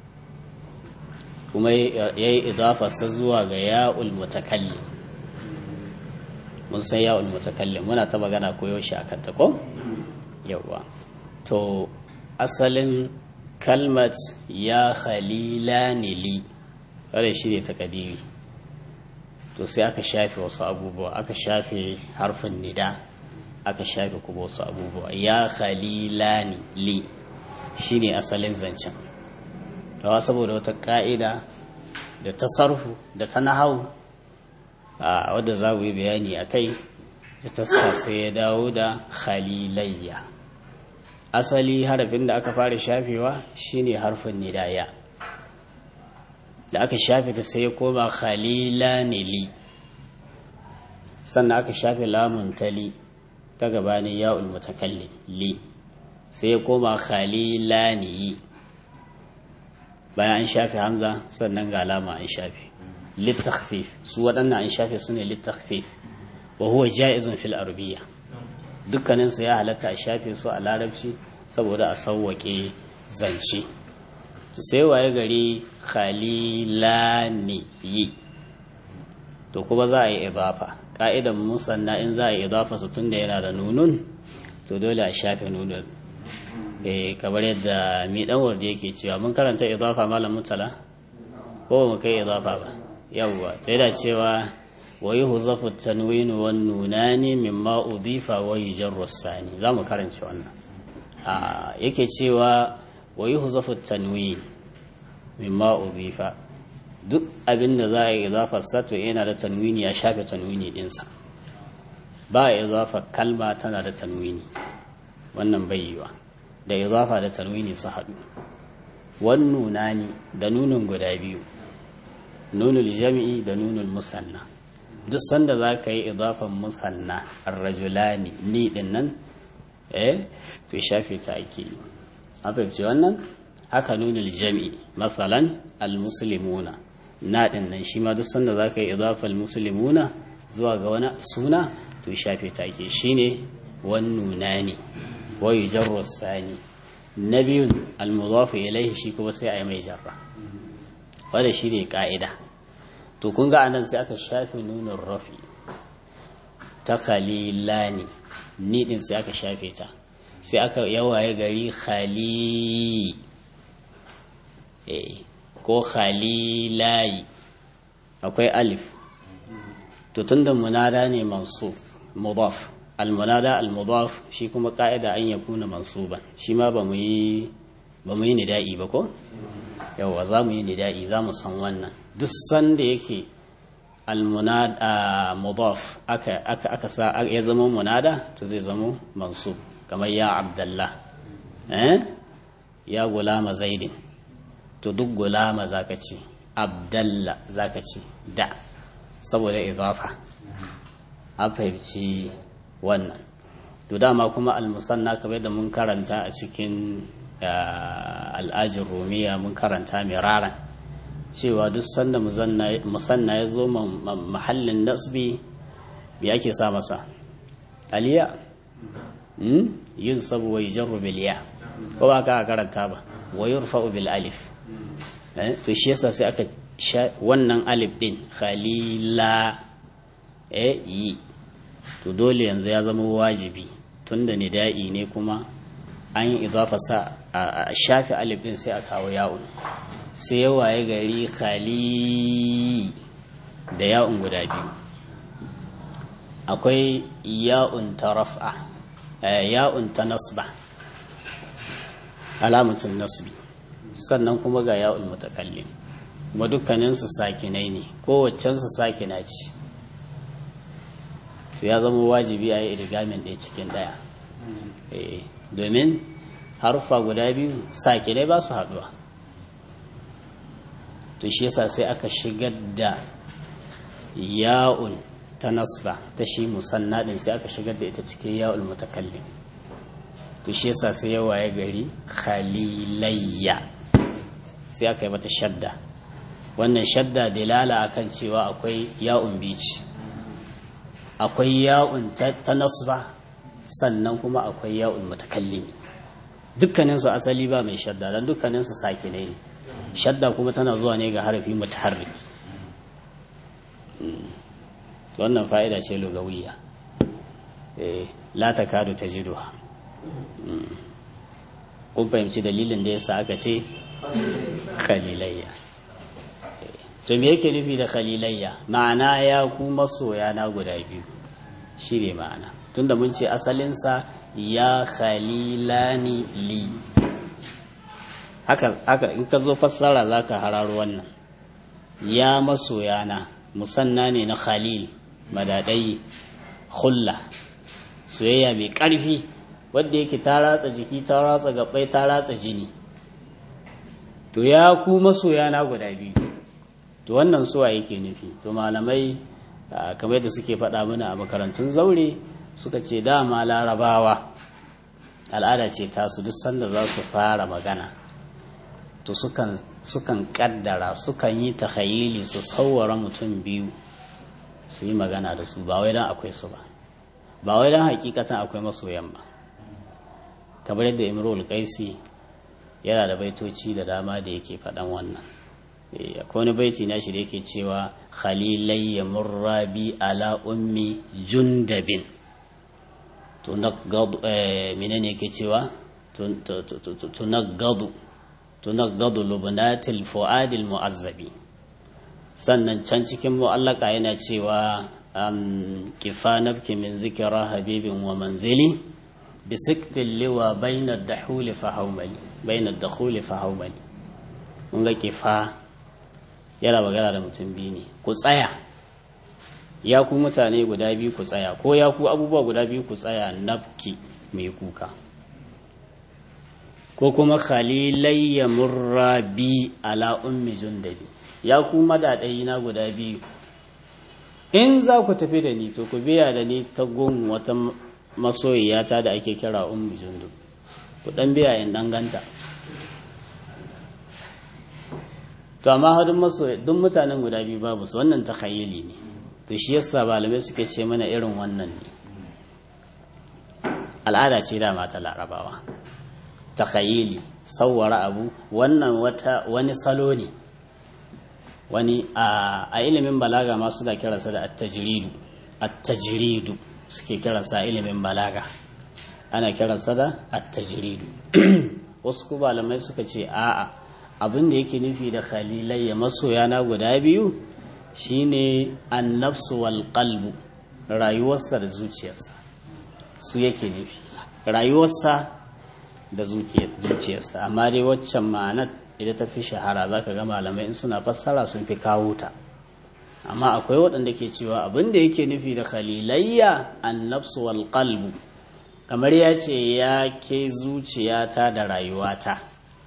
kuma ya yi idafarsa zuwa ga ya'ul mutakallim mun san ya'ul mutakallim muna ta magana koyo shi a kanta ko yawa to asalin kalmat ya khalilani li kare shi ne takadiri to sai aka shafe wasu abubuwa aka shafe harfin nida aka shafe kuma wasu abubuwa ya khalilani li shine asalin zancen dawa saboda wata ka'ida da ta sarfu da ta nahau a wadda za mu yi bayani a kai da ta sai ya dawo da khalilayya asali harafin da aka fara shafewa shine harfin nidaya da aka shafe ta sai ya koma khalilanili sannan aka shafe lamun tali ta gabanin ya'ul mutakallim li sai ya koma khalilaniyi bayan an shafe hamza sannan ga alama an shafe littakhfif su waɗannan an shafe su ne littakhfif wa huwa ja'izun fil arabiyya dukkanin su ya halatta a shafe su a larabci saboda a sauwake zance to sai waye gari khalilani yi to kuma za a yi idafa ka'idan musanna in za a yi idafa su tunda yana da nunun to dole a shafe nunun eh kamar yadda mi dan warda yake cewa mun karanta idafa malam mutala ko mu kai idafa ba yawwa to yana cewa wa yuhzafu tanwin wan nunani mimma udifa wa yujarru sani zamu karanta wannan a yake cewa wa yuhzafu tanwin mimma udifa duk abin da za a yi idafar sa to yana da tanwini ya shafe tanwini dinsa ba idafa kalma tana da tanwini wannan bai yiwa da izafa da tanwini su haɗu wan nunani da nunin guda biyu nunul jami'i da nunul musanna duk sanda za ka yi izafan musanna arrajulani ni din nan eh to shafe ta ake yi an fahimci wannan haka nunul jami'i masalan almuslimuna na din nan shi ma duk sanda za ka yi izafan muslimuna zuwa ga wani suna to shafe ta ake shine wan nunani wa yujarru sani na biyun almudafu ilaihi shi kuma sai a yi mai jarra wanda shi ne ka'ida to kun ga anan sai aka shafe nunin rafi ta khalilani ni din sai aka shafe ta sai aka yawaye gari khali eh ko khalilayi akwai alif to tunda munada ne mansuf mudaf almunada almudaf shi kuma ka'ida an yakuna mansuban shi ma ba mu yi ba mu yi nida'i ba ko yawa za mu yi nida'i za mu san wannan duk sanda yake almunada mudaf aka aka aka sa ya zama munada to zai zama mansub kamar ya abdallah eh ya gulama zaidin to duk gulama zaka ce abdalla zaka ce da saboda izafa a fahimci wannan to dama kuma almusanna kamar da mun karanta a cikin al'ajin rumiya mun karanta miraran cewa duk sanda musanna ya zo mahallin nasbi me ake sa masa aliya yin sabu wa jarru bil ya ko ba ka karanta ba wa yurfa'u bil alif to shi yasa sai aka wannan alif din khalila eh yi to dole yanzu ya zama wajibi tunda nida'i ne kuma an yi idafa sa a shafi alif din sai a kawo ya'un sai ya waye gari khali da ya'un guda biyu akwai ya'un ta raf'a ya'un ta nasba alamatin nasbi sannan kuma ga ya'un mutakallim kuma dukkaninsu sakinai ne kowaccensu sakina ce to ya zama wajibi a yi irigamin ɗaya cikin ɗaya domin haruffa guda biyu sakinai ba su haɗuwa to shi yasa sai aka shigar da ya'un ta nasba ta shi musanna din sai aka shigar da ita cikin ya'ul mutakallim to shi yasa sai ya waye gari khalilayya sai aka yi mata shadda wannan shadda dalala akan cewa akwai ya'un bici akwai ya'un ta nasba sannan kuma akwai ya'ul mutakallim dukkaninsu asali ba mai shadda don dukkaninsu sakinai ne shadda kuma tana zuwa ne ga harafi mutaharriki wannan fa'ida ce lugawiyya la takadu tajiduha kun fahimci dalilin da yasa aka ce khalilayya to me yake nufi da khalilayya ma'ana ya ku masoya na guda biyu shi ne ma'ana tunda mun ce asalinsa ya khalilani li haka haka in ka zo fassara za ka hararo wannan ya masoyana musanna ne na khalil madadai hulla soyayya mai ƙarfi wadda yake ta ratsa jiki ta ratsa gabai ta ratsa jini to ya ku masoyana guda biyu to wannan suwa yake nufi to malamai kamar da suke faɗa mana a makarantun zaure suka ce dama larabawa al'ada ce tasu duk sanda za su fara magana to sukan sukan kaddara sukan yi takhayili su sauwara mutum biyu su yi magana da su ba wai dan akwai su ba ba wai dan hakikatan akwai masoyan ba kamar yadda imrul qaisi yana da baitoci da dama da yake faɗan wannan akwai wani baiti na shi da yake cewa khalilayya murrabi ala ummi jundabin tunaggadu menene yake cewa tunaggadu tunaggadu lubnatil fuadil mu'azzabi sannan can cikin mu'allaka yana cewa kifa nabki min zikira habibin wa manzili bi siktin liwa bainar dahuli fa haumali bainar dakhuli fa haumali mun ga kifa yana magana da mutum biyu ne ku tsaya ya ku mutane guda biyu ku tsaya ko ya ku abubuwa guda biyu ku tsaya nafki mai kuka ko kuma khalilayya murrabi ala ummi jundabi ya ku madadai na guda biyu in za ku tafi da ni to ku biya da ni ta gun wata masoyiyata da ake kira ummi jundub ku dan biya in danganta to amma hadin masoyi duk mutanen guda biyu babu su wannan takhayyuli ne to shi yasa malamai suke ce mana irin wannan ne al'ada ce da mata larabawa takhayyuli sawwara abu wannan wata wani salo ne wani a ilimin balaga ma suna kiransa da at-tajridu at-tajridu suke kiransa ilimin balaga ana kiransa da at-tajridu wasu ku malamai suka ce a'a abin da yake nufi da khalilai ya masoya na guda biyu shine annafsu wal qalbu rayuwarsa da zuciyarsa su yake nufi rayuwarsa da zuciyarsa amma dai waccan ma'anar idan ta fi shahara za ka ga malamai in suna fassara sun fi kawo ta amma akwai waɗanda ke cewa abin da yake nufi da khalilayya annafsu wal qalbu kamar ya ce ya ke zuciyata da rayuwata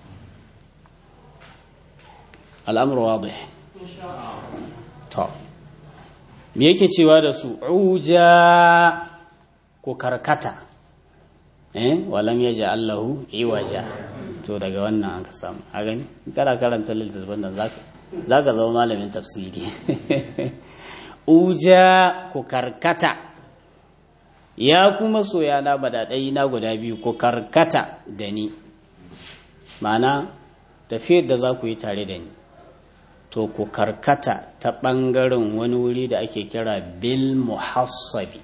al'amuru wadih to me yake cewa da su uja ko karkata eh walam yaja Allahu iwaja to daga wannan an ka samu a gani kada karanta littattafan nan zaka za ka zama malamin tafsiri uja ku karkata ya kuma soya na badaɗai na guda biyu ku karkata da ni ma'ana tafiyar da za ku yi tare da ni to ku karkata ta ɓangaren wani wuri da ake kira bil muhassabi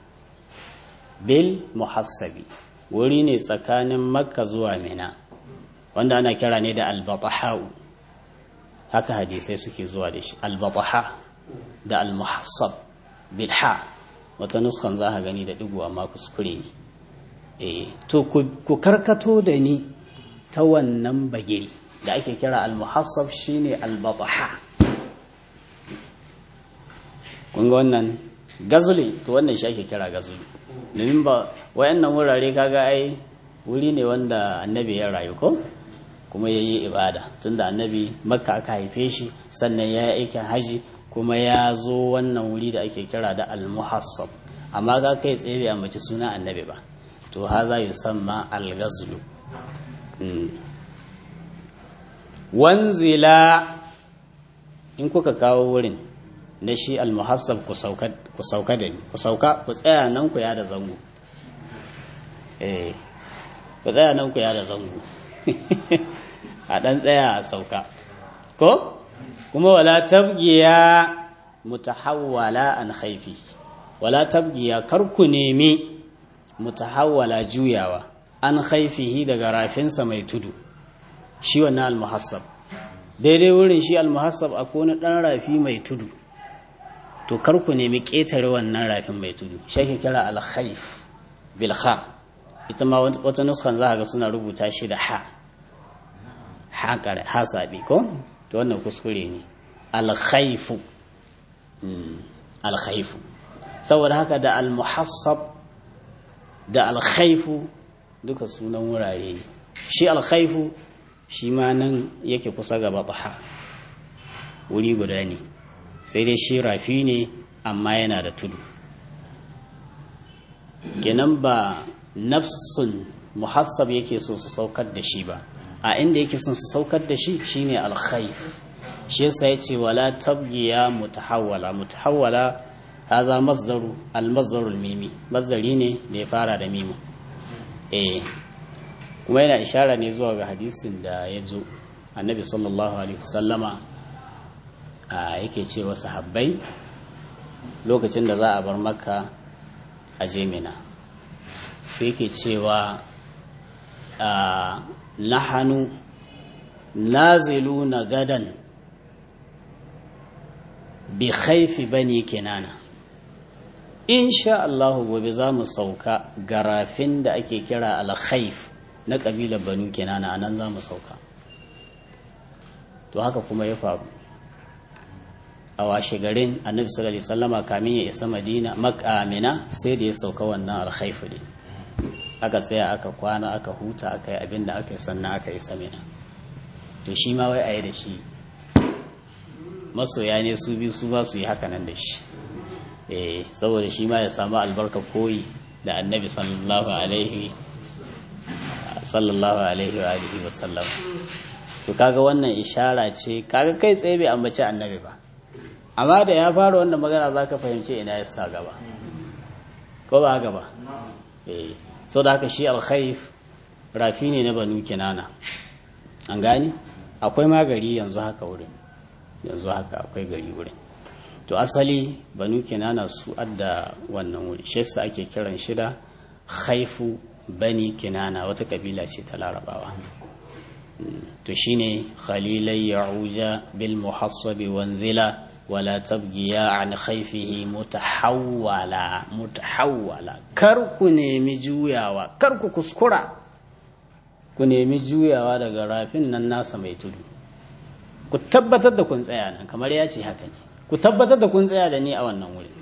bil muhassabi wuri ne tsakanin makka zuwa mina wanda ana kira ne da albatahau haka hadisai suke zuwa da shi albataha da almuhassab bil ha wata nuskan za a gani da digo amma kuskure ne eh to ku karkato da ni ta wannan bagiri da ake kira almuhassab shine albataha kun ga wannan gazuli to wannan shi ake kira gazuli domin ba wayannan wurare kaga ai wuri ne wanda annabi ya rayu ko kuma ya yi ibada tunda annabi makka aka haife shi sannan ya yi aikin haji kuma ya zo wannan wuri da ake kira da almuhassab amma ga kai tsaye bai ambaci suna annabi ba to haza yusamma al-ghazlu wanzila in kuka kawo wurin na shi almuhassab ku sauka da ni ku sauka ku tsaya nan ku ya da zango eh ku tsaya nan ku ya da zango a dan tsaya a sauka ko kuma wala tabgiya mutahawwala an khaifi wala tabgiya kar ku nemi mutahawwala juyawa an khaifihi daga rafinsa mai tudu shi wannan almuhassab daidai wurin shi almuhassab akwai wani dan rafi mai tudu to kar ku nemi ƙetare wannan rafin mai tudu shi ake kira alkhaif bil kha ita ma wata nuskan za ga suna rubuta shi da ha ha kare ha sabi ko to wannan kuskure ne alkhaifu alkhaifu saboda haka da almuhassab da alkhaifu duka sunan wurare ne shi alkhaifu shi ma nan yake kusa ga bataha wuri guda ne sai dai shi rafi ne amma yana da tudu kenan ba nafsun muhassab yake so su saukar da shi ba a inda yake son su saukar da shi shine alkhaif shi yasa yace wala tabgiya mutahawwala mutahawwala hadha masdaru almasdaru almimi masdari ne da ya fara da mimu eh kuma yana ishara ne zuwa ga hadisin da ya zo annabi sallallahu alaihi wasallama yake ce wa sahabbai lokacin da za a bar maka a jemina sai yake cewa nahanu nazilu na gadan bi khaifi bani kinana insha Allah gobe za mu sauka garafin da ake kira al-khaif na ƙabilar banu kinana a nan za mu sauka to haka kuma ya faru a washe garin annabi sallallahu alaihi wasallama kamin ya isa madina makamina sai da ya sauka wannan alkhaifu ne aka tsaya aka kwana aka huta aka yi abin da aka yi sannan aka isa mina to shi ma wai a yi da shi masoya ne su biyu su ba su yi haka nan da shi eh saboda shi ma ya samu albarka koyi da annabi sallallahu alaihi sallallahu alaihi wa alihi wa sallam to kaga wannan ishara ce kaga kai tsaye bai ambaci annabi ba amma da ya fara wannan magana za ka fahimci ina ya sa gaba ko ba gaba eh so da haka shi alkhaif rafi ne na banu kinana an gani akwai ma gari yanzu haka wurin yanzu haka akwai gari wurin to asali banu kinana su adda wannan wuri shi yasa ake kiran shi da khaifu bani kinana wata kabila ce ta larabawa to shine khalilai ya'uja bil muhassabi wanzila wala tabgiya an khaifihi mutahawwala mutahawwala kar ku nemi juyawa kar ku kuskura ku nemi juyawa daga rafin nan nasa mai tudu ku tabbatar da kun tsaya nan kamar ya ce haka ne ku tabbatar da kun tsaya da ni a wannan wuri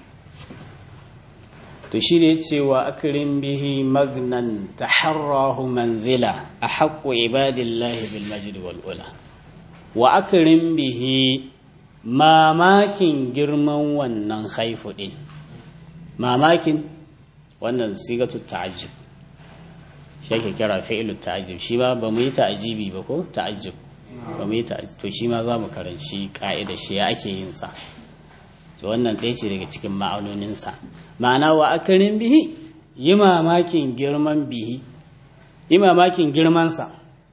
to shi ne cewa akirin bihi magnan taharrahu manzila a haƙƙo ibadillahi bil majid wal ula wa akirin bihi mamakin girman wannan haifu ɗin mamakin wannan sigatu ta'ajjub shi ake kira fi'ilu ta'ajjub shi ba ba mu yi ta'ajibi ba ko ta'ajjub ba mu yi to shi ma za mu karanci ka'ida shi ya ake yin sa to wannan ɗaya ce daga cikin ma'anoninsa ma'ana wa akarin bihi yi mamakin girman bihi yi mamakin girmansa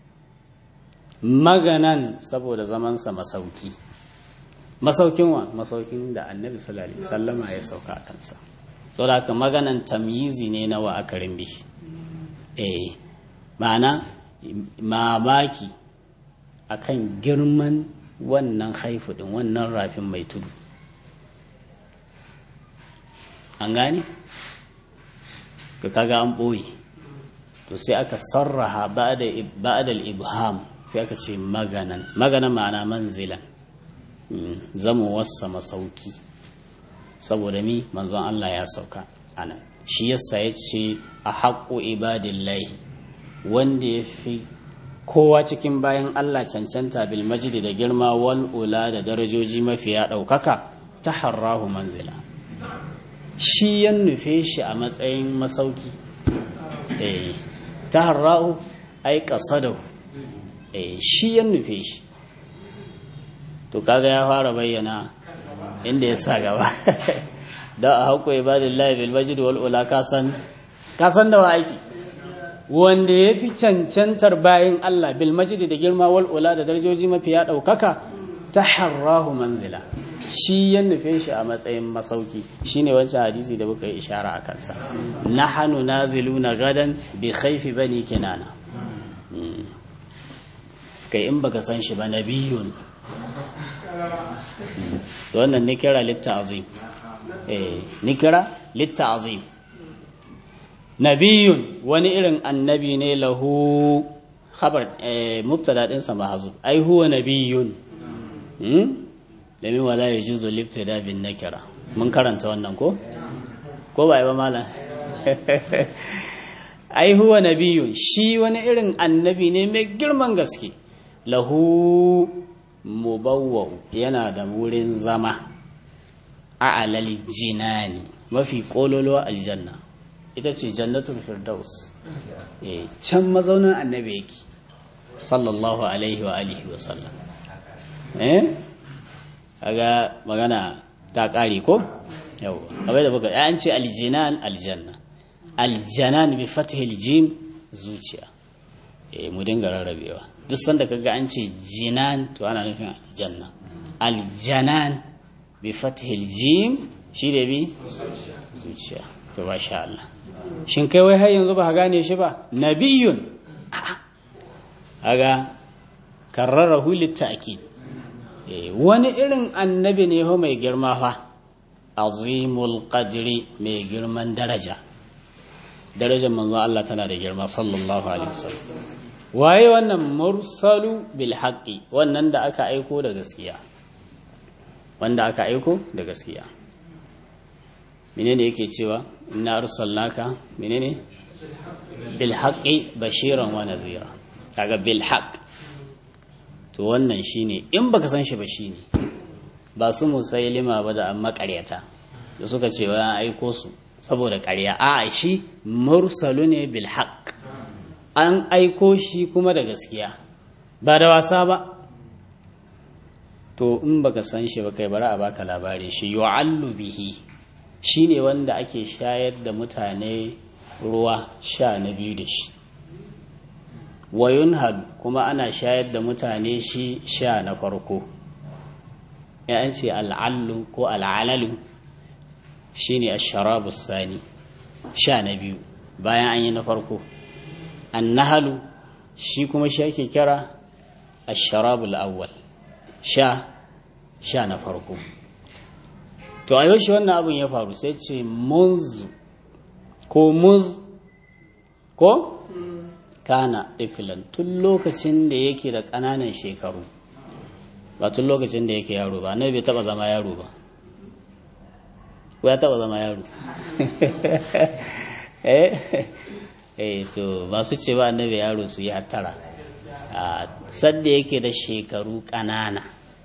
maganan saboda zamansa masauki masaukin wa masaukin da annabi sallallahu alaihi sallama ya sauka a kansa saboda haka maganan tamyizi ne na wa akarin bihi eh ma'ana mamaki akan girman wannan haifu din wannan rafin mai tudu an gane ka kaga an ɓoye to sai aka sarraha ba'adal ibham sai aka ce maganan maganan ma'ana manzilan zama wasa masauki saboda mi manzon Allah ya sauka anan shi yasa ya ce a haƙo ibadillahi wanda ya fi kowa cikin bayan Allah cancanta bil majidi da girma wal ula da darajoji mafiya ɗaukaka ta harrahu manzila shi ya nufe shi a matsayin masauki eh ta harrahu ai qasadau eh shi ya nufe shi to kaga ya fara bayyana inda ya sa gaba da a haƙo ibadillahi bil majidi wal ula kasan kasan da wa aiki wanda ya fi cancantar bayan Allah bil majidi da girma wal ula da darajoji mafiya ɗaukaka ta harrahu manzila shi ya nufe shi a matsayin masauki shine wancan hadisi da muka yi ishara a kansa nahanu naziluna gadan bi khaifi bani kinana kai in baka san shi ba nabiyun to wannan nikira litta'zim eh nikira litta'zim nabiyun wani irin annabi ne lahu khabar mubtada din sa mahzuf ai huwa nabiyun hmm domin wala yajuzu libtida bin nakira mun karanta wannan ko ko ba ba malam ai huwa nabiyun shi wani irin annabi ne mai girman gaske lahu mubawwa yana da wurin zama a alal jinani mafi kololo aljanna ita ce jannatul firdaus can mazaunin annabi yake sallallahu alaihi wa alihi wa sallam eh kaga magana ta kare ko yawa abai da baka an ce aljinan aljanna aljanan bi fathil jim zuciya eh mu dinga rarrabewa duk sanda kaga an ce jinan to ana nufin aljanna aljanan bi fathil jim shi da bi zuciya to masha Allah shin kai wai har yanzu ba gane shi ba nabiyun haga karrarahu litta'kid wani irin annabi ne ho mai girma fa azimul qadri mai girman daraja darajar manzo Allah tana da girma sallallahu alaihi wasallam waye wannan mursalu bil haqqi wannan da aka aiko da gaskiya wanda aka aiko da gaskiya menene yake cewa inna arsalnaka menene bil haqqi bashiran wa nadhira kaga bil haqq to wannan shine in baka san shi ba shine ba su musailima ba da amma ƙaryata da suka ce wa aiko su saboda ƙarya a shi mursalu ne bil haqq an aiko shi kuma da gaskiya ba da wasa ba to in baka san shi ba kai bari a baka labari shi yu'allu bihi shine wanda ake shayar da mutane ruwa sha na biyu da shi wayunhal kuma ana shayar da mutane shi sha na farko ya ce al'allu ko al'alalu shine ash-sharabu sani sha na biyu bayan an yi na farko annahalu shi kuma shi ake kira ash-sharabu al-awwal sha sha na farko to a yaushe wannan abin ya faru sai ce munzu ko muz ko kana ɗifilan tun lokacin da yake da ƙananan shekaru ba tun lokacin da yake yaro ba na bai taɓa zama yaro ba ko ya taɓa zama yaro eh to ba su ce ba annabi yaro su yi hattara sadda yake da shekaru ƙanana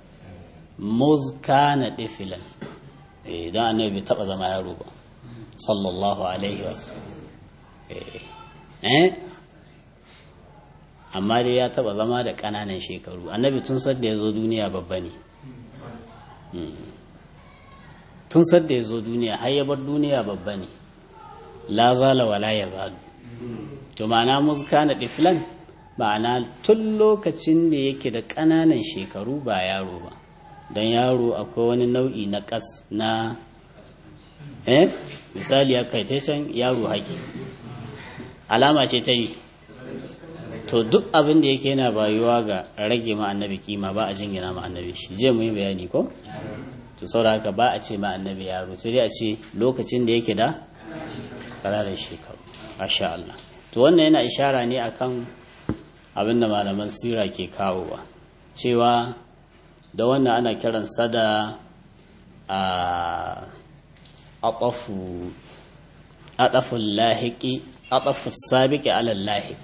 muzkana ɗifilan don annabi bai taɓa zama yaro ba sallallahu alaihi wa eh amma dai ya taba zama da ƙananan shekaru annabi tun sadda ya zo duniya babba ne tun sadda ya zo duniya har ya bar duniya babba ne la zala wala ya zalu to ma'ana muska na ɗiflan ma'ana tun lokacin da yake da ƙananan shekaru ba yaro ba don yaro akwai wani nau'i na ƙas na eh misali ya kai can yaro haƙi alama ce ta yi to duk abin da yake yana bayuwa ga rage ma annabi kima ba a jingina ma annabi shi je mu yi bayani ko to saboda haka ba a ce ma annabi yaro sai dai a ce lokacin da yake da ƙananan shekaru masha Allah to wannan yana ishara ne akan abin da malaman sira ke kawowa cewa da wannan ana kiransa da a aƙafu aɗafun lahiki aɗafun sabiki alal lahik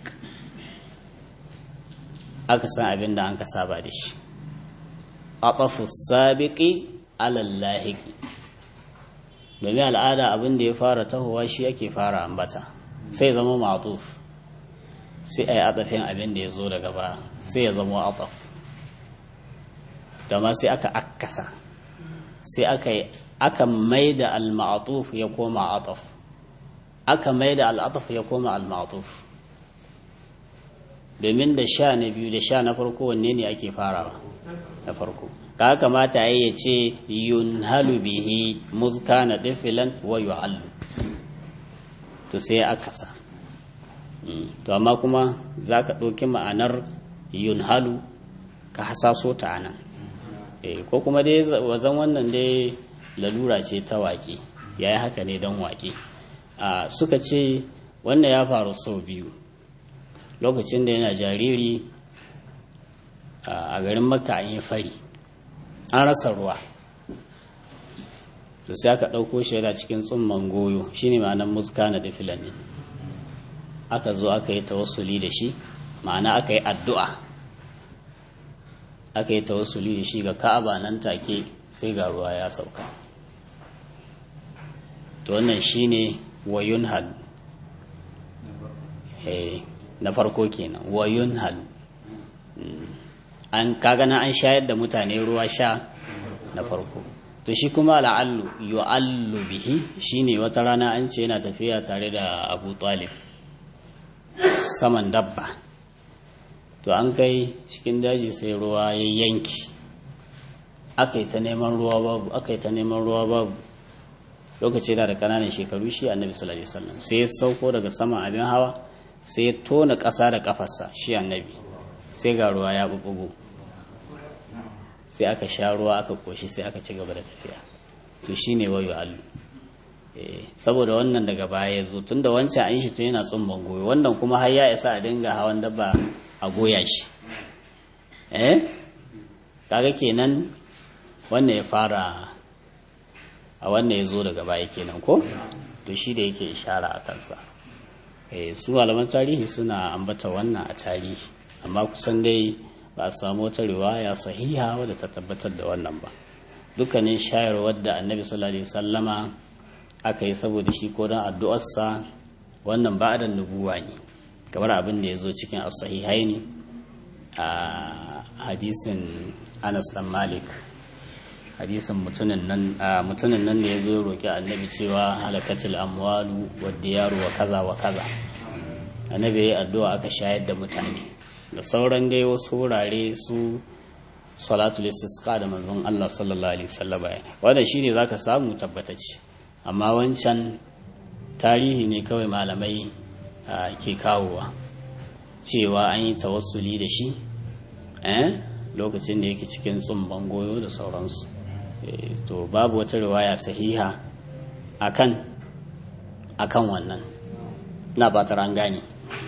aka san abin da an ka saba da shi aɗafun sabiki alal lahiki domin al'ada abin da ya fara tahowa shi ake fara ambata sai zama matuf sai a yi aɗafin abin da ya zo daga ba sai ya zama aɗaf da ma sai aka akasa sai aka yi aka mai da al-ma'atuf ya koma ataf aka mai da al-ataf ya koma al-ma'atuf domin da sha na biyu da sha na farko wanne ne ake farawa na farko ka kamata ya ce yunhalu bihi muzka na difilan wa yu'allu to sai aka sa to amma kuma za ka ɗauki ma'anar yunhalu ka hasaso ta anan ko kuma dai wazan wannan dai lalura ce ta waƙe ya yi haka ne don waƙe suka ce wannan ya faru sau biyu lokacin da yana jariri a garin makka an yi fari an rasa ruwa to sai aka ɗauko shi yana cikin tsumman goyo shine ma'anar muska na da filani aka zo aka yi tawassuli da shi ma'ana aka yi addu'a aka yi tawassuli da shi ga ka'aba nan take sai ga ruwa ya sauka to wannan shine wayun hal na farko kenan wayun hal an kagana an shayar da mutane ruwa sha na farko to shi kuma la'allu yu'allu bihi shine wata rana an ce yana tafiya tare da Abu Talib saman dabba to an kai cikin daji sai ruwa ya yanki aka yi ta neman ruwa babu aka yi ta neman ruwa babu lokaci da da kananan shekaru shi annabi sallallahu alaihi wasallam sai ya sauko daga saman abin hawa sai ya tona ƙasa da kafarsa shi annabi sai ga ruwa ya bubugo sai aka sha ruwa aka koshi sai aka ci gaba da tafiya to shine wayo allu saboda wannan daga baya ya zo tunda wancan an shi tun yana tsumban goyo wannan kuma har ya isa a dinga hawan dabba a goya shi eh kaga kenan wannan ya fara a wannan ya zo daga baya kenan ko to shi da yake ishara a kansa su malaman tarihi suna ambata wannan a tarihi amma kusan dai ba a samu wata riwaya sahiha wadda ta tabbatar da wannan ba dukkanin shayarwar da annabi sallallahu alaihi sallama aka yi saboda shi ko don addu'arsa wannan ba da nubuwa ne kamar abin da ya zo cikin as-sahihai ne a hadisin anas dan malik hadisin mutumin nan mutumin nan da ya zo ya roki annabi cewa halakatul amwalu wad diyaru wa kaza wa kaza annabi ya addu'a aka shayar da mutane da sauran dai wasu wurare su salatul istisqa da manzon Allah sallallahu alaihi wasallam wanda shine zaka samu tabbatacce amma wancan tarihi ne kawai malamai ke kawowa cewa an yi tawassuli da shi eh lokacin da yake cikin tsumban goyo da sauransu to babu wata riwaya sahiha akan akan wannan na fatar an gane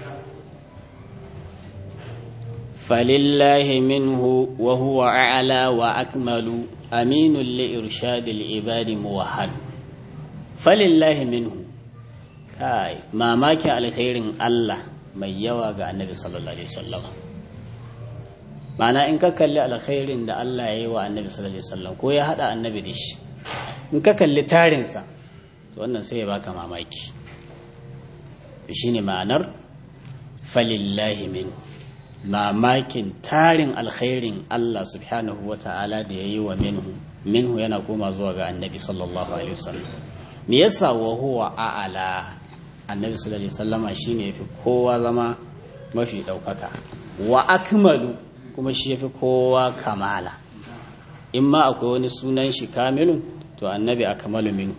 فلله منه وهو أعلى وأكمل أمين لإرشاد العباد موحد فلله منه كاي ما ماك على خير الله mai yawa ga annabi sallallahu alaihi wasallam ma'ana in ka kalli alkhairin da Allah ya yi wa annabi sallallahu alaihi wasallam ko ya hada annabi da shi in ka kalli tarinsa to wannan sai ya baka mamaki shine ma'anar falillahi minhu mamakin tarin alkhairin Allah subhanahu wa ta'ala da ya yi wa minhu minhu yana koma zuwa ga annabi sallallahu alaihi wasallam me yasa wa huwa a'ala annabi sallallahu alaihi wasallama shine yafi kowa zama mafi daukaka wa akmalu kuma shi yafi kowa kamala in ma akwai wani sunan shi kamilun to annabi akmalu minhu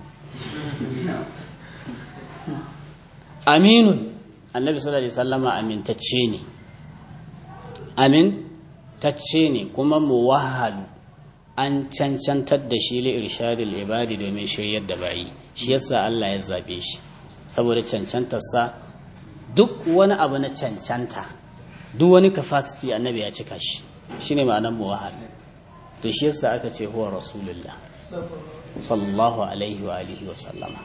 aminun annabi sallallahu alaihi wasallama amintacce ne amin tacce ne kuma muwahhadu an cancantar da shi li irshadil ibadi domin shiryar da bayi shi yasa Allah ya zabe shi saboda cancantarsa duk wani abu na cancanta duk wani capacity annabi ya cika shi shine ma'anar muwahhad to shi yasa aka ce huwa rasulullah sallallahu alaihi wa alihi wa sallama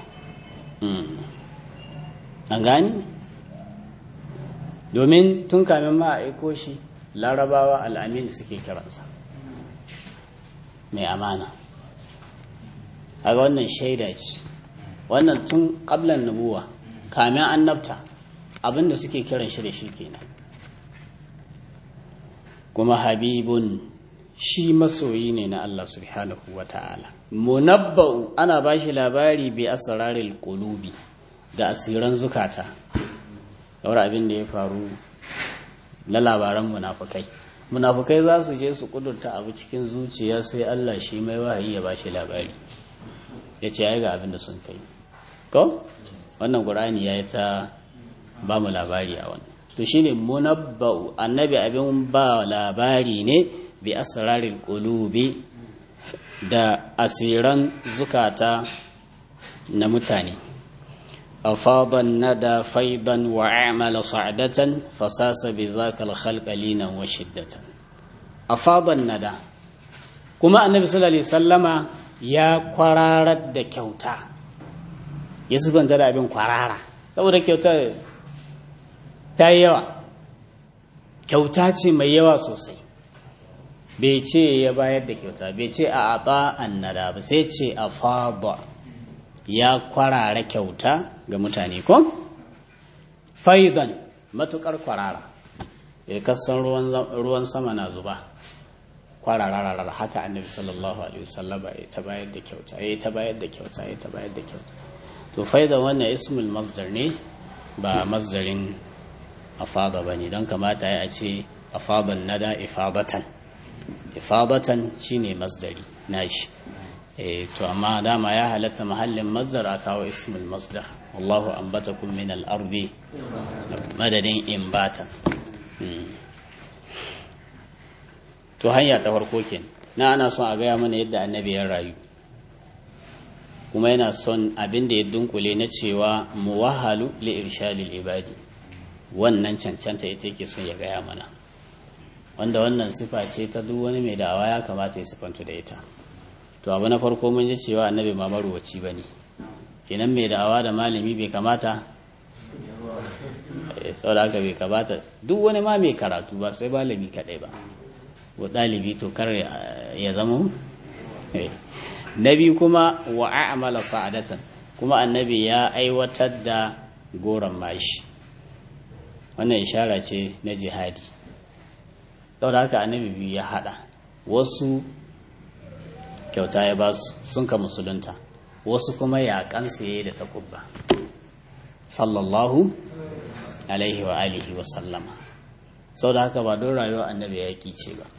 an gani domin tun kamin ma a aiko shi larabawa al'amin suke kiransa mai amana a ga wannan shaida ce wannan tun ƙablan nubuwa kamin annabta abinda suke kiran shi da shi kenan kuma habibun shi masoyi ne na Allah subhanahu wa ta'ala munabba'u ana ba shi labari bi asraril qulubi da asiran zukata yawar abin da ya faru na labaran munafukai munafukai za su je su kudurta abu cikin zuciya sai Allah shi mai wahayi ya bashi labari ya ce ai ga abin da sun kai ko wannan qur'ani ya yi ta ba mu labari a wannan to shine munabba'u annabi abin ba labari ne bi asraril qulubi da asiran zukata na mutane أفاض الندى فيضا وأعمل صعدة فساس بذاك الخلق لينا وشدة أفاض الندى كما النبي صلى الله عليه وسلم يا قرارة da kyauta ya zubanta da abin kwarara saboda kyauta ta yi yawa kyauta ce mai yawa sosai bai ce ya bayar da kyauta bai ce a aba annada ba sai ce a fada ya kwarara kyauta ga mutane ko faidan matukar kwarara ya kasan ruwan sama na zuba kwarararar haka annabi sallallahu alaihi wasallama ya ta bayar da kyauta ya ta bayar da kyauta ya ta bayar da kyauta to faidan wannan ismul masdar ne ba masdarin afada bane don kamata ya ce afadan nada ifadatan ifadatan shine masdari nashi eh to amma dama ya halatta mahallin masdar a kawo ismul masdar wallahu ambatakum min al-ardi madadin imbatan to hanya ta farko kenan na ana son a gaya mana yadda annabi ya rayu kuma yana son abin da ya dunkule na cewa muwahalu li irshadil ibadi wannan cancanta ita yake son ya gaya mana wanda wannan sifa ce ta duk wani mai da'awa ya kamata ya sifantu da ita to abu na farko mun ji cewa annabi ma maruwaci ba ne kenan mai da'awa da malami bai kamata saboda haka bai kamata duk wani ma mai karatu ba sai malami kaɗai ba wa ɗalibi to kar ya zama na biyu kuma wa a'mala sa'adatan kuma annabi ya aiwatar da goron mashi wannan ishara ce na jihadi saboda haka annabi biyu ya hada wasu kyauta ya ba su sun ka musulunta wasu kuma yaƙansu ya yi da takubba sallallahu alaihi wa alihi wa sallama saboda haka ba don rayuwa annabi ya ce ba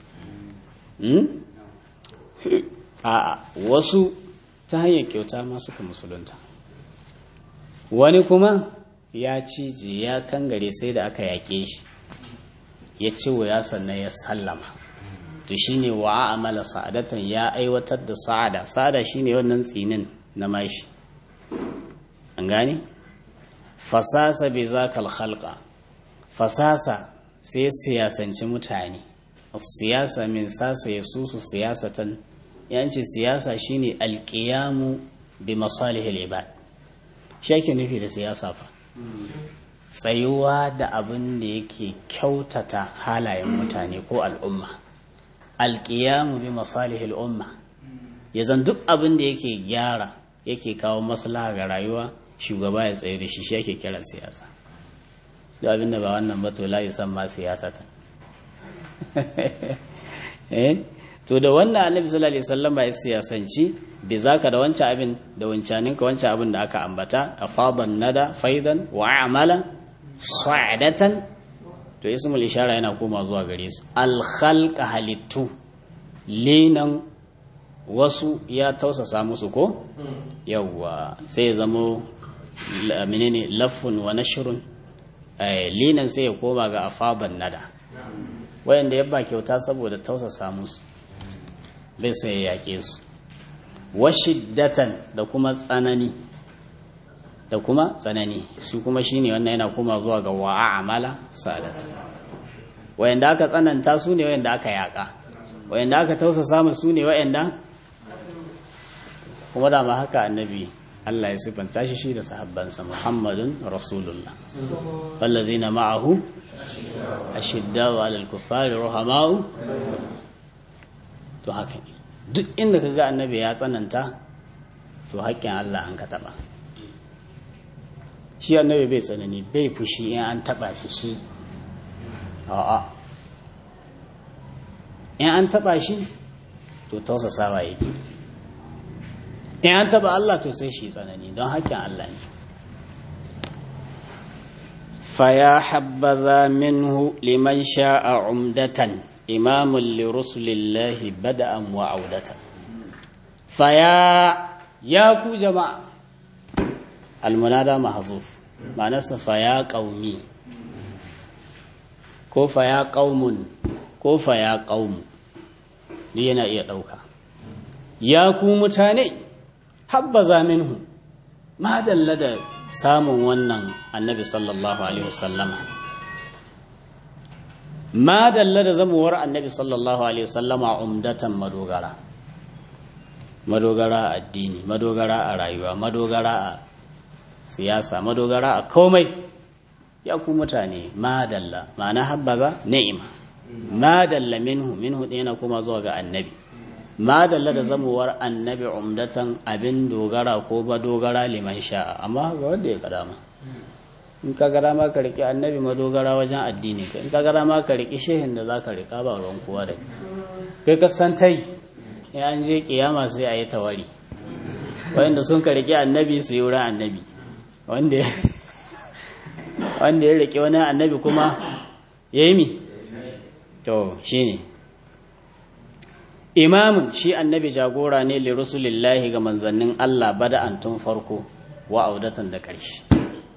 a'a wasu ta hanyar kyauta ma suka musulunta wani kuma ya cije ya kangare sai da aka yaƙe shi ya ci ya sannan ya sallama to shine wa amala sa'adatan ya aiwatar da sa'ada sa'ada shine wannan tsinin na mashi an gane fasasa bi zakal khalqa fasasa sai siyasanci mutane siyasa min sasa ya susu siyasatan yanci siyasa shine alqiyamu bi masalihil ibad shi ake nufi da siyasa fa tsayuwa da abin da yake kyautata halayen mutane ko al'umma alƙiyamu bi masalihil umma ya zan duk abin da yake gyara yake kawo maslaha ga rayuwa shugaba ya tsaye da shi shi ake kira siyasa duk abin da ba wannan ba to la san ma siyasa ta eh to da wannan annabi sallallahu alaihi wasallam ya siyasanci bi zaka da wancan abin da wancanin ka wancan abin da aka ambata afadan nada faidan wa amala sa'adatan to ismul ishara yana koma zuwa gare su al khalqa halittu linan wasu ya tausasa musu ko yawwa sai ya zamo menene lafun wa nashrun linan sai ya koma ga afadan nada wayanda ya ba kyauta saboda tausasa musu bai sai ya yake su washiddatan da kuma tsanani da kuma tsanani shi kuma shine wannan yana koma zuwa ga wa'amala sadatan wayanda aka tsananta su ne wayanda aka yaka wayanda aka tausasa musu ne wayanda kuma da ma haka annabi Allah ya sifanta shi shi da sahabbansa Muhammadun Rasulullah wallazina ma'ahu ashiddau 'alal kuffari ruhamau to haka ne duk inda kaga annabi ya tsananta to haƙƙin Allah an ka taba shi annabi bai tsanani bai fushi in an taba shi shi a'a in an taba shi to tausasawa yake in an taba Allah to sai shi tsanani don haƙƙin Allah ne faya habbaza minhu liman sha'a umdatan imamun li rusulillahi bada'an wa audatan faya ya ku jama'a almunada mahzuf ma'anarsa faya qaumi ko faya qaumun ko faya qaumu yana iya ɗauka ya ku mutane habbaza minhu ma dalla da samun wannan annabi sallallahu alaihi wasallama ma dalla da zamuwar annabi sallallahu alaihi wasallama umdatan madogara madogara a addini madogara a rayuwa madogara a siyasa madogara a komai ya ku mutane ma dalla ma'ana habbaza ni'ima ma dalla minhu minhu yana kuma zuwa ga annabi ma dalla da zamuwar annabi umdatan abin dogara ko ba dogara liman sha'a amma ga wanda ya kada ma in ka gara ma ka riƙe annabi madogara wajen addini ka in ka gara ma ka riƙe shehin da za ka riƙa ba ruwan kowa da kai ka san tai in an je kiyama sai a yi tawari wanda sun ka riƙe annabi su yi wurin annabi wanda wanda ya riƙe wani annabi kuma ya yi mi to shine imamun shi annabi jagora ne li rusulillahi ga manzannin Allah bada'an tun farko wa audatan da ƙarshe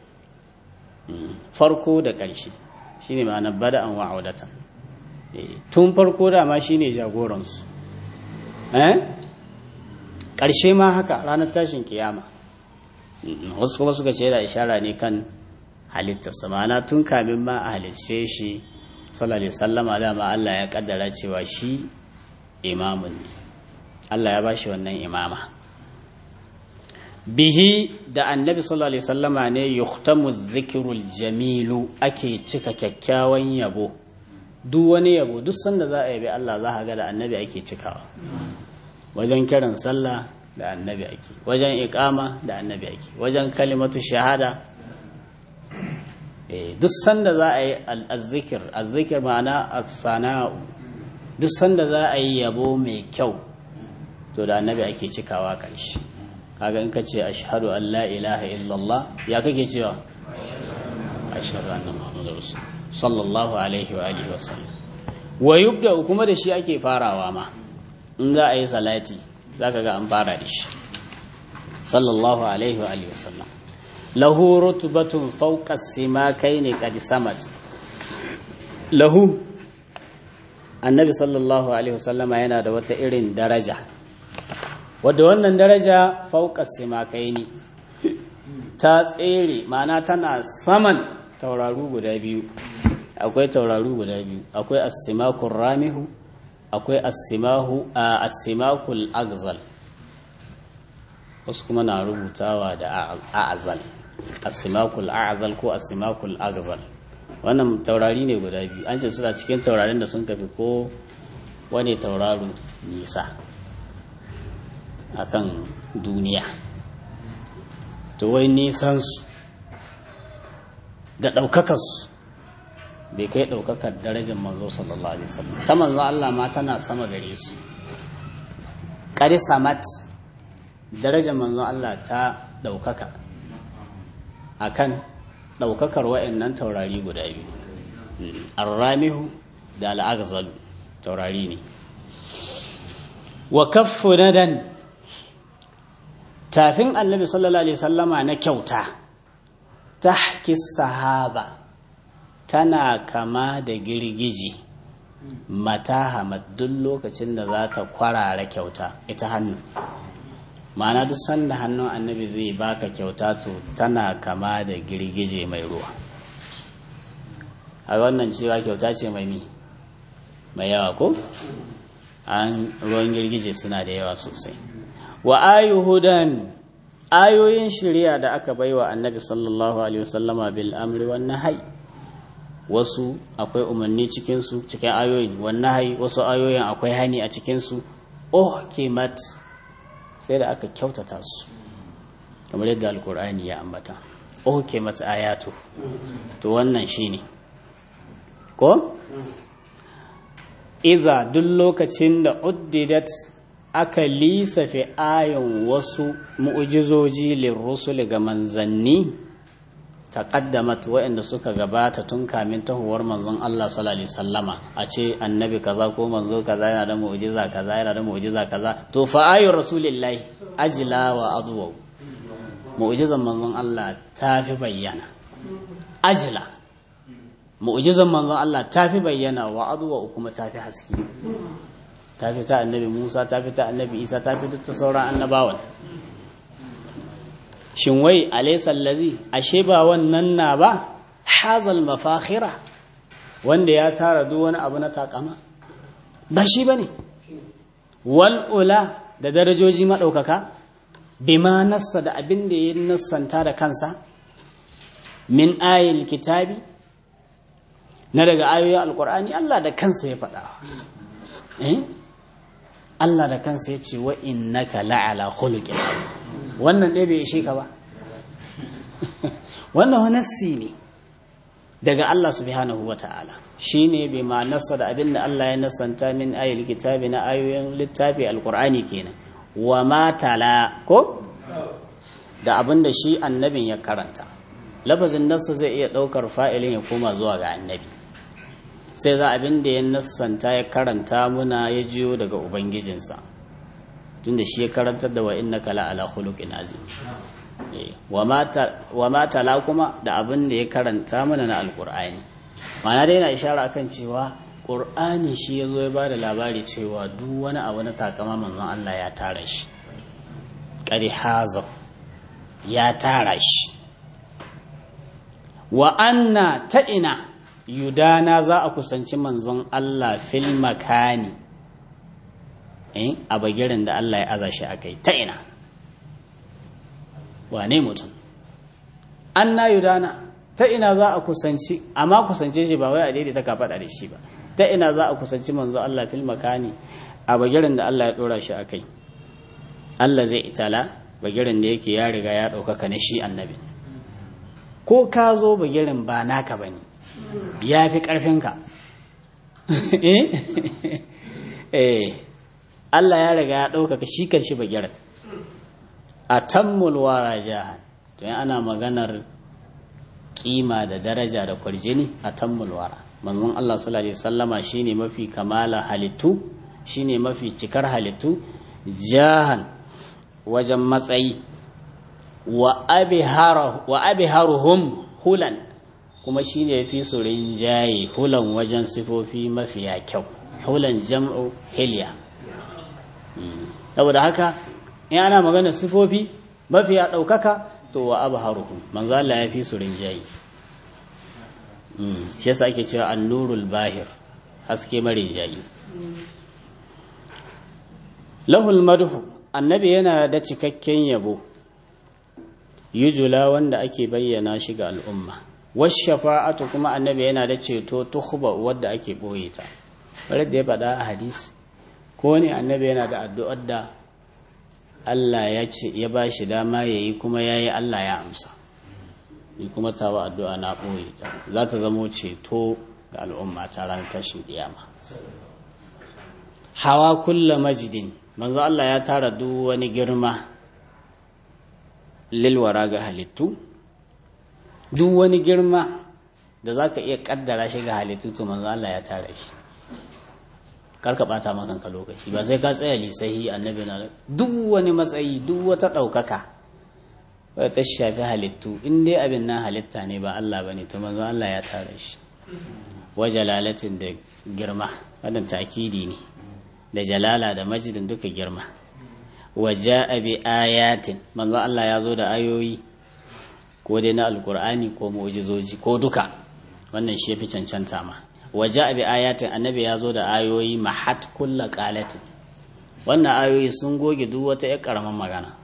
farko da ƙarshe shine ma'anar bada'an wa audatan tun farko dama shine jagoransu eh ƙarshe ma haka ranar tashin kiyama wasu kuma suka ce da ishara ne kan halittarsa ma'ana tun kamin ma a halitce shi sallallahu alaihi sallama dama Allah ya kaddara cewa shi imamun ne Allah ya bashi wannan imama bihi da annabi sallallahu alaihi sallama ne yuhtamu dhikrul jamilu ake cika kyakkyawan yabo duk wani yabo duk sanda za a yabi Allah za a ga da annabi ake cikawa wajen kiran sallah da annabi ake wajen iqama da annabi ake wajen kalimatu shahada duk sanda za a yi azzikir azzikir ma'ana as-sana'u duk sanda za a yi yabo mai kyau to da annabi ake cikawa ƙarshe kaga in ka ce ashhadu an la ilaha illallah ya kake cewa ashhadu anna muhammadar rasul sallallahu alaihi wa alihi wa sallam wa yubda kuma da shi ake farawa ma in za a yi salati zaka ga an fara da shi sallallahu alaihi wa alihi wa sallam lahu rutubatun fawqa simakaini qad samat lahu annabi sallallahu alaihi wasallama yana da wata irin daraja wadda wannan daraja fawqa simakaini ta tsere ma'ana tana saman tauraru guda biyu akwai tauraru guda biyu akwai as-simakul ramihu akwai as-simahu as-simakul agzal wasu kuma na rubutawa da a'azal asimakul a'azal ko asimakul agzal wannan taurari ne guda biyu an ce suna cikin taurarin da sun kafi ko wani tauraro nisa akan duniya to wai nisansu da ɗaukakarsu bai kai ɗaukakar darajar manzo sallallahu alaihi wasallam ta manzo Allah ma tana sama gare su ƙari samat darajar manzo Allah ta ɗaukaka akan ɗaukakar wa'annan taurari guda biyu arramihu da al'agzalu taurari ne wa kaffu nadan tafin annabi sallallahu alaihi sallama na kyauta tahki sahaba tana kama da girgiji mata duk lokacin da za ta kwarara kyauta ita hannu ma'ana duk sanda hannun annabi zai baka kyauta to tana kama da girgije mai ruwa a wannan cewa kyauta ce mai mi mai yawa ko an ruwan girgije suna da yawa sosai wa ayuhudan ayoyin shari'a da aka baiwa annabi sallallahu alaihi wasallama bil amri wan nahyi wasu akwai umarni cikin su cikin ayoyin wan nahyi wasu ayoyin akwai hani a cikin su uhkimat sai da aka kyautata su kamar yadda alkur'ani ya ambata uhkimat ayatu to wannan shine ko iza duk lokacin da uddidat aka lisafe ayon wasu mu'ujizoji lirrusul ga manzanni taqaddamat waɗanda suka gabata tun kamin tahuwar manzon Allah sallallahu alaihi wasallama a ce annabi kaza ko manzo kaza yana da mu'jiza kaza yana da mu'jiza kaza to fa ayu rasulillahi ajla wa adwa mu'jizan manzon Allah ta fi bayyana ajla mu'jizan manzon Allah ta fi bayyana wa adwa kuma ta fi haske ta fi ta annabi Musa ta fi ta annabi Isa ta fi ta sauran annabawan shin wai alaysa allazi ashe ba wannan na ba hazal mafakhira wanda ya tara duk wani abu na takama ba shi bane wal ula da darajoji madaukaka bima nassa da abin da ya nassanta da kansa min ayil kitabi na daga ayoyin alkur'ani Allah da kansa ya faɗa eh Allah da kansa ya ce wa innaka la'ala khuluqin wannan ɗaya bai ishe ka ba wannan wani nassi ne daga Allah subhanahu wa ta'ala shi ne bai ma nasa da abin da Allah ya nasanta min ayyul kitabi na ayoyin littafi alkur'ani kenan wa matala ko da abin da shi annabin ya karanta lafazin nasa zai iya ɗaukar fa'ilin ya koma zuwa ga annabi sai za abin da ya nasanta ya karanta muna ya jiyo daga ubangijinsa tunda shi ya karantar da wa innaka la ala khuluqin azim wa ma tala kuma da abin da ya karanta mana na alqur'ani ma'ana dai yana ishara akan cewa qur'ani shi ya zo ya ba da labari cewa duk wani abu na takama manzon Allah ya tara shi qari hazar ya tara shi wa anna ta ina yudana za a kusanci manzon Allah fil makani eh a bagirin da Allah ya aza shi akai ta ina wane mutum anna yudana ta ina za a kusanci amma kusance shi ba wai a daidaita ka faɗa da shi ba ta ina za a kusanci manzon Allah fil makani a bagirin da Allah ya dora shi akai Allah zai itala bagirin da yake ya riga ya ɗaukaka na shi annabi ko ka zo bagirin ba naka bane ya fi ƙarfinka eh Allah ya riga ya ɗaukaka shi kan shi bagiran a tammul wara jahan to ana maganar kima da daraja da kwarjini a tammul wara manzon Allah sallallahu alaihi wasallama shine mafi kamala halittu shine mafi cikar halittu jahan wajen matsayi wa abiharuhum hulan kuma shi ne fi su rinjaye hulan wajen sifofi mafiya kyau hulan jam'u hilya saboda haka in ana magana sifofi mafiya ɗaukaka to wa abu haruhu manzala ya fi su rinjaye shi yasa ake cewa annurul bahir haske marinjaye lahul madhu annabi yana da cikakken yabo yujula wanda ake bayyana shi ga al'umma washafa'atu kuma annabi yana da ceto tuhba wadda ake boye ta bare da ya faɗa a hadisi ko ne annabi yana da addu'ar da Allah ya ce ya ba shi dama yayi kuma yayi Allah ya amsa ni kuma tawa addu'a na boye ta za ta zamo ceto ga al'umma ta ranar tashin kiyama hawa kulla majidin manzo Allah ya tara duk wani girma lilwara ga halittu duk wani girma da za ka iya kaddara shi ga halittu to manzo Allah ya tara shi karka bata makanka lokaci ba sai ka tsaya lisahi annabi na duk wani matsayi duk wata ɗaukaka wadda ta shafi halittu in dai abin nan halitta ne ba Allah ba ne to manzo Allah ya tara shi wa jalalatin da girma wannan takidi ne da jalala da majidin duka girma wa ja'a bi ayatin manzo Allah ya zo da ayoyi ko dai na alkur'ani ko mu'jizoji ko duka wannan shi yafi cancanta ma wa ja'a bi ayatin annabi ya zo da ayoyi mahat kulla qalatin wannan ayoyi sun goge duk wata ƴar karaman magana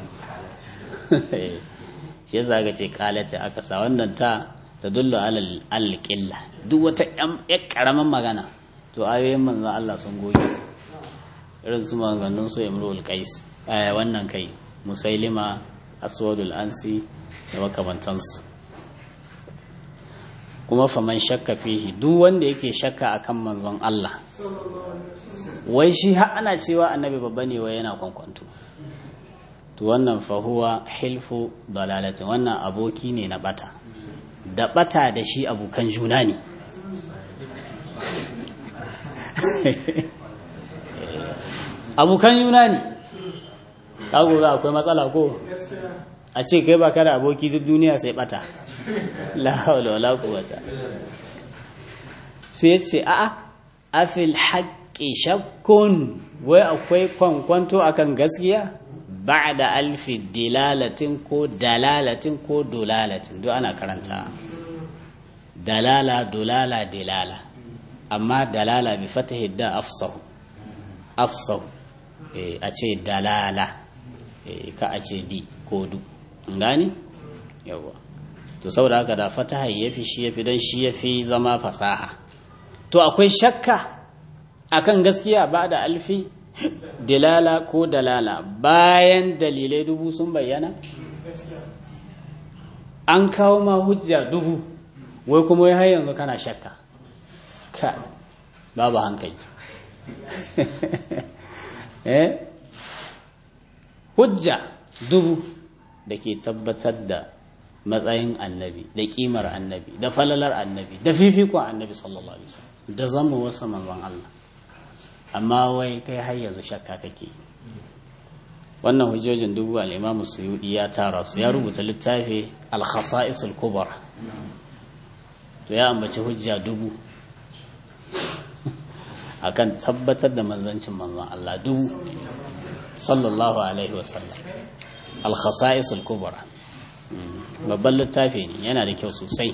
shi yasa ga ce qalati aka sa wannan ta tadullu alal alqilla duk wata ƴar karaman magana to ayoyin manzon Allah sun goge ta irin su maganganun su imrul qais wannan kai musailima aswadul ansi da makamantansu kuma faman shakka fihi duk wanda yake shakka akan manzon Allah wai shi har ana cewa annabi babba ne wai yana kwankwanto to wannan fahuwa hilfu dalalatin wannan aboki ne na bata da bata da shi abokan juna ne abokan juna ne kago za akwai matsala ko a ce kai baka da aboki duk duniya sai bata la haula wala quwwata sai ce a'a afil haqqi shakkun wai akwai kwankwanto akan gaskiya ba'da alfi dilalatin ko dalalatin ko dolalatin duk ana karanta dalala dolala dilala amma dalala bi fatahi da afsahu afsahu a ce dalala ka a ce di ko du gani yawa to saboda haka da fataha yafi shi yafi dan shi yafi zama fasaha to akwai shakka akan gaskiya ba da alfi dilala ko dalala bayan dalilai dubu sun bayyana an kawo ma hujja dubu wai kuma har yanzu kana shakka ka babu hankali eh hujja dubu da ke tabbatar da matsayin annabi da kimar annabi da falalar annabi da fifikon annabi sallallahu alaihi wasallam da zama wasu manzon Allah amma wai kai har yanzu shakka kake wannan hujjojin dubu al-Imam Suyudi ya tara su ya rubuta littafi al-Khasa'is al-Kubra to ya ambaci hujja dubu akan tabbatar da manzancin manzon Allah dubu sallallahu alaihi wasallam al-khasa'is al-kubra babban littafi ne yana da kyau sosai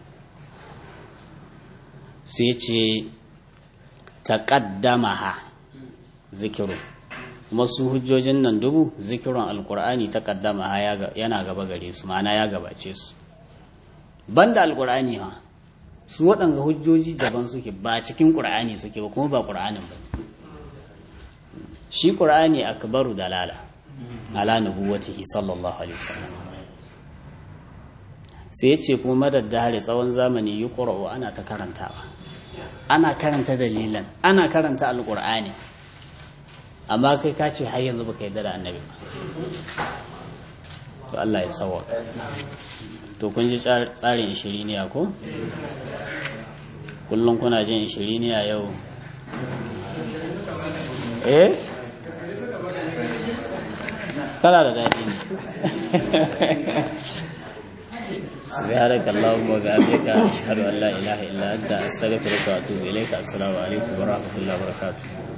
sai ce taqaddamaha zikiru kuma su hujjojin nan dubu zikirun alkur'ani taqaddamaha yana gaba gare su ma'ana ya gabace su banda alkur'ani ma su waɗanga hujjoji daban suke ba cikin ƙur'ani suke ba kuma ba ƙur'anin ba shi ƙur'ani akbaru dalala ala nubuwatihi sallallahu alaihi wasallam sai yace kuma madaddare tsawon zamani yi ƙura'u ana ta karantawa ana karanta dalilan ana karanta alƙur'ani amma kai ka ce har yanzu baka yarda da annabi ba to Allah ya sawa to kun ji tsarin ishiriniya ko kullum kuna jin ishiriniya yau eh tana da daɗi ne سبحانك اللهم وبحمدك أشهد أن لا إله إلا أنت أستغفرك وأتوب إليك السلام عليكم ورحمة الله وبركاته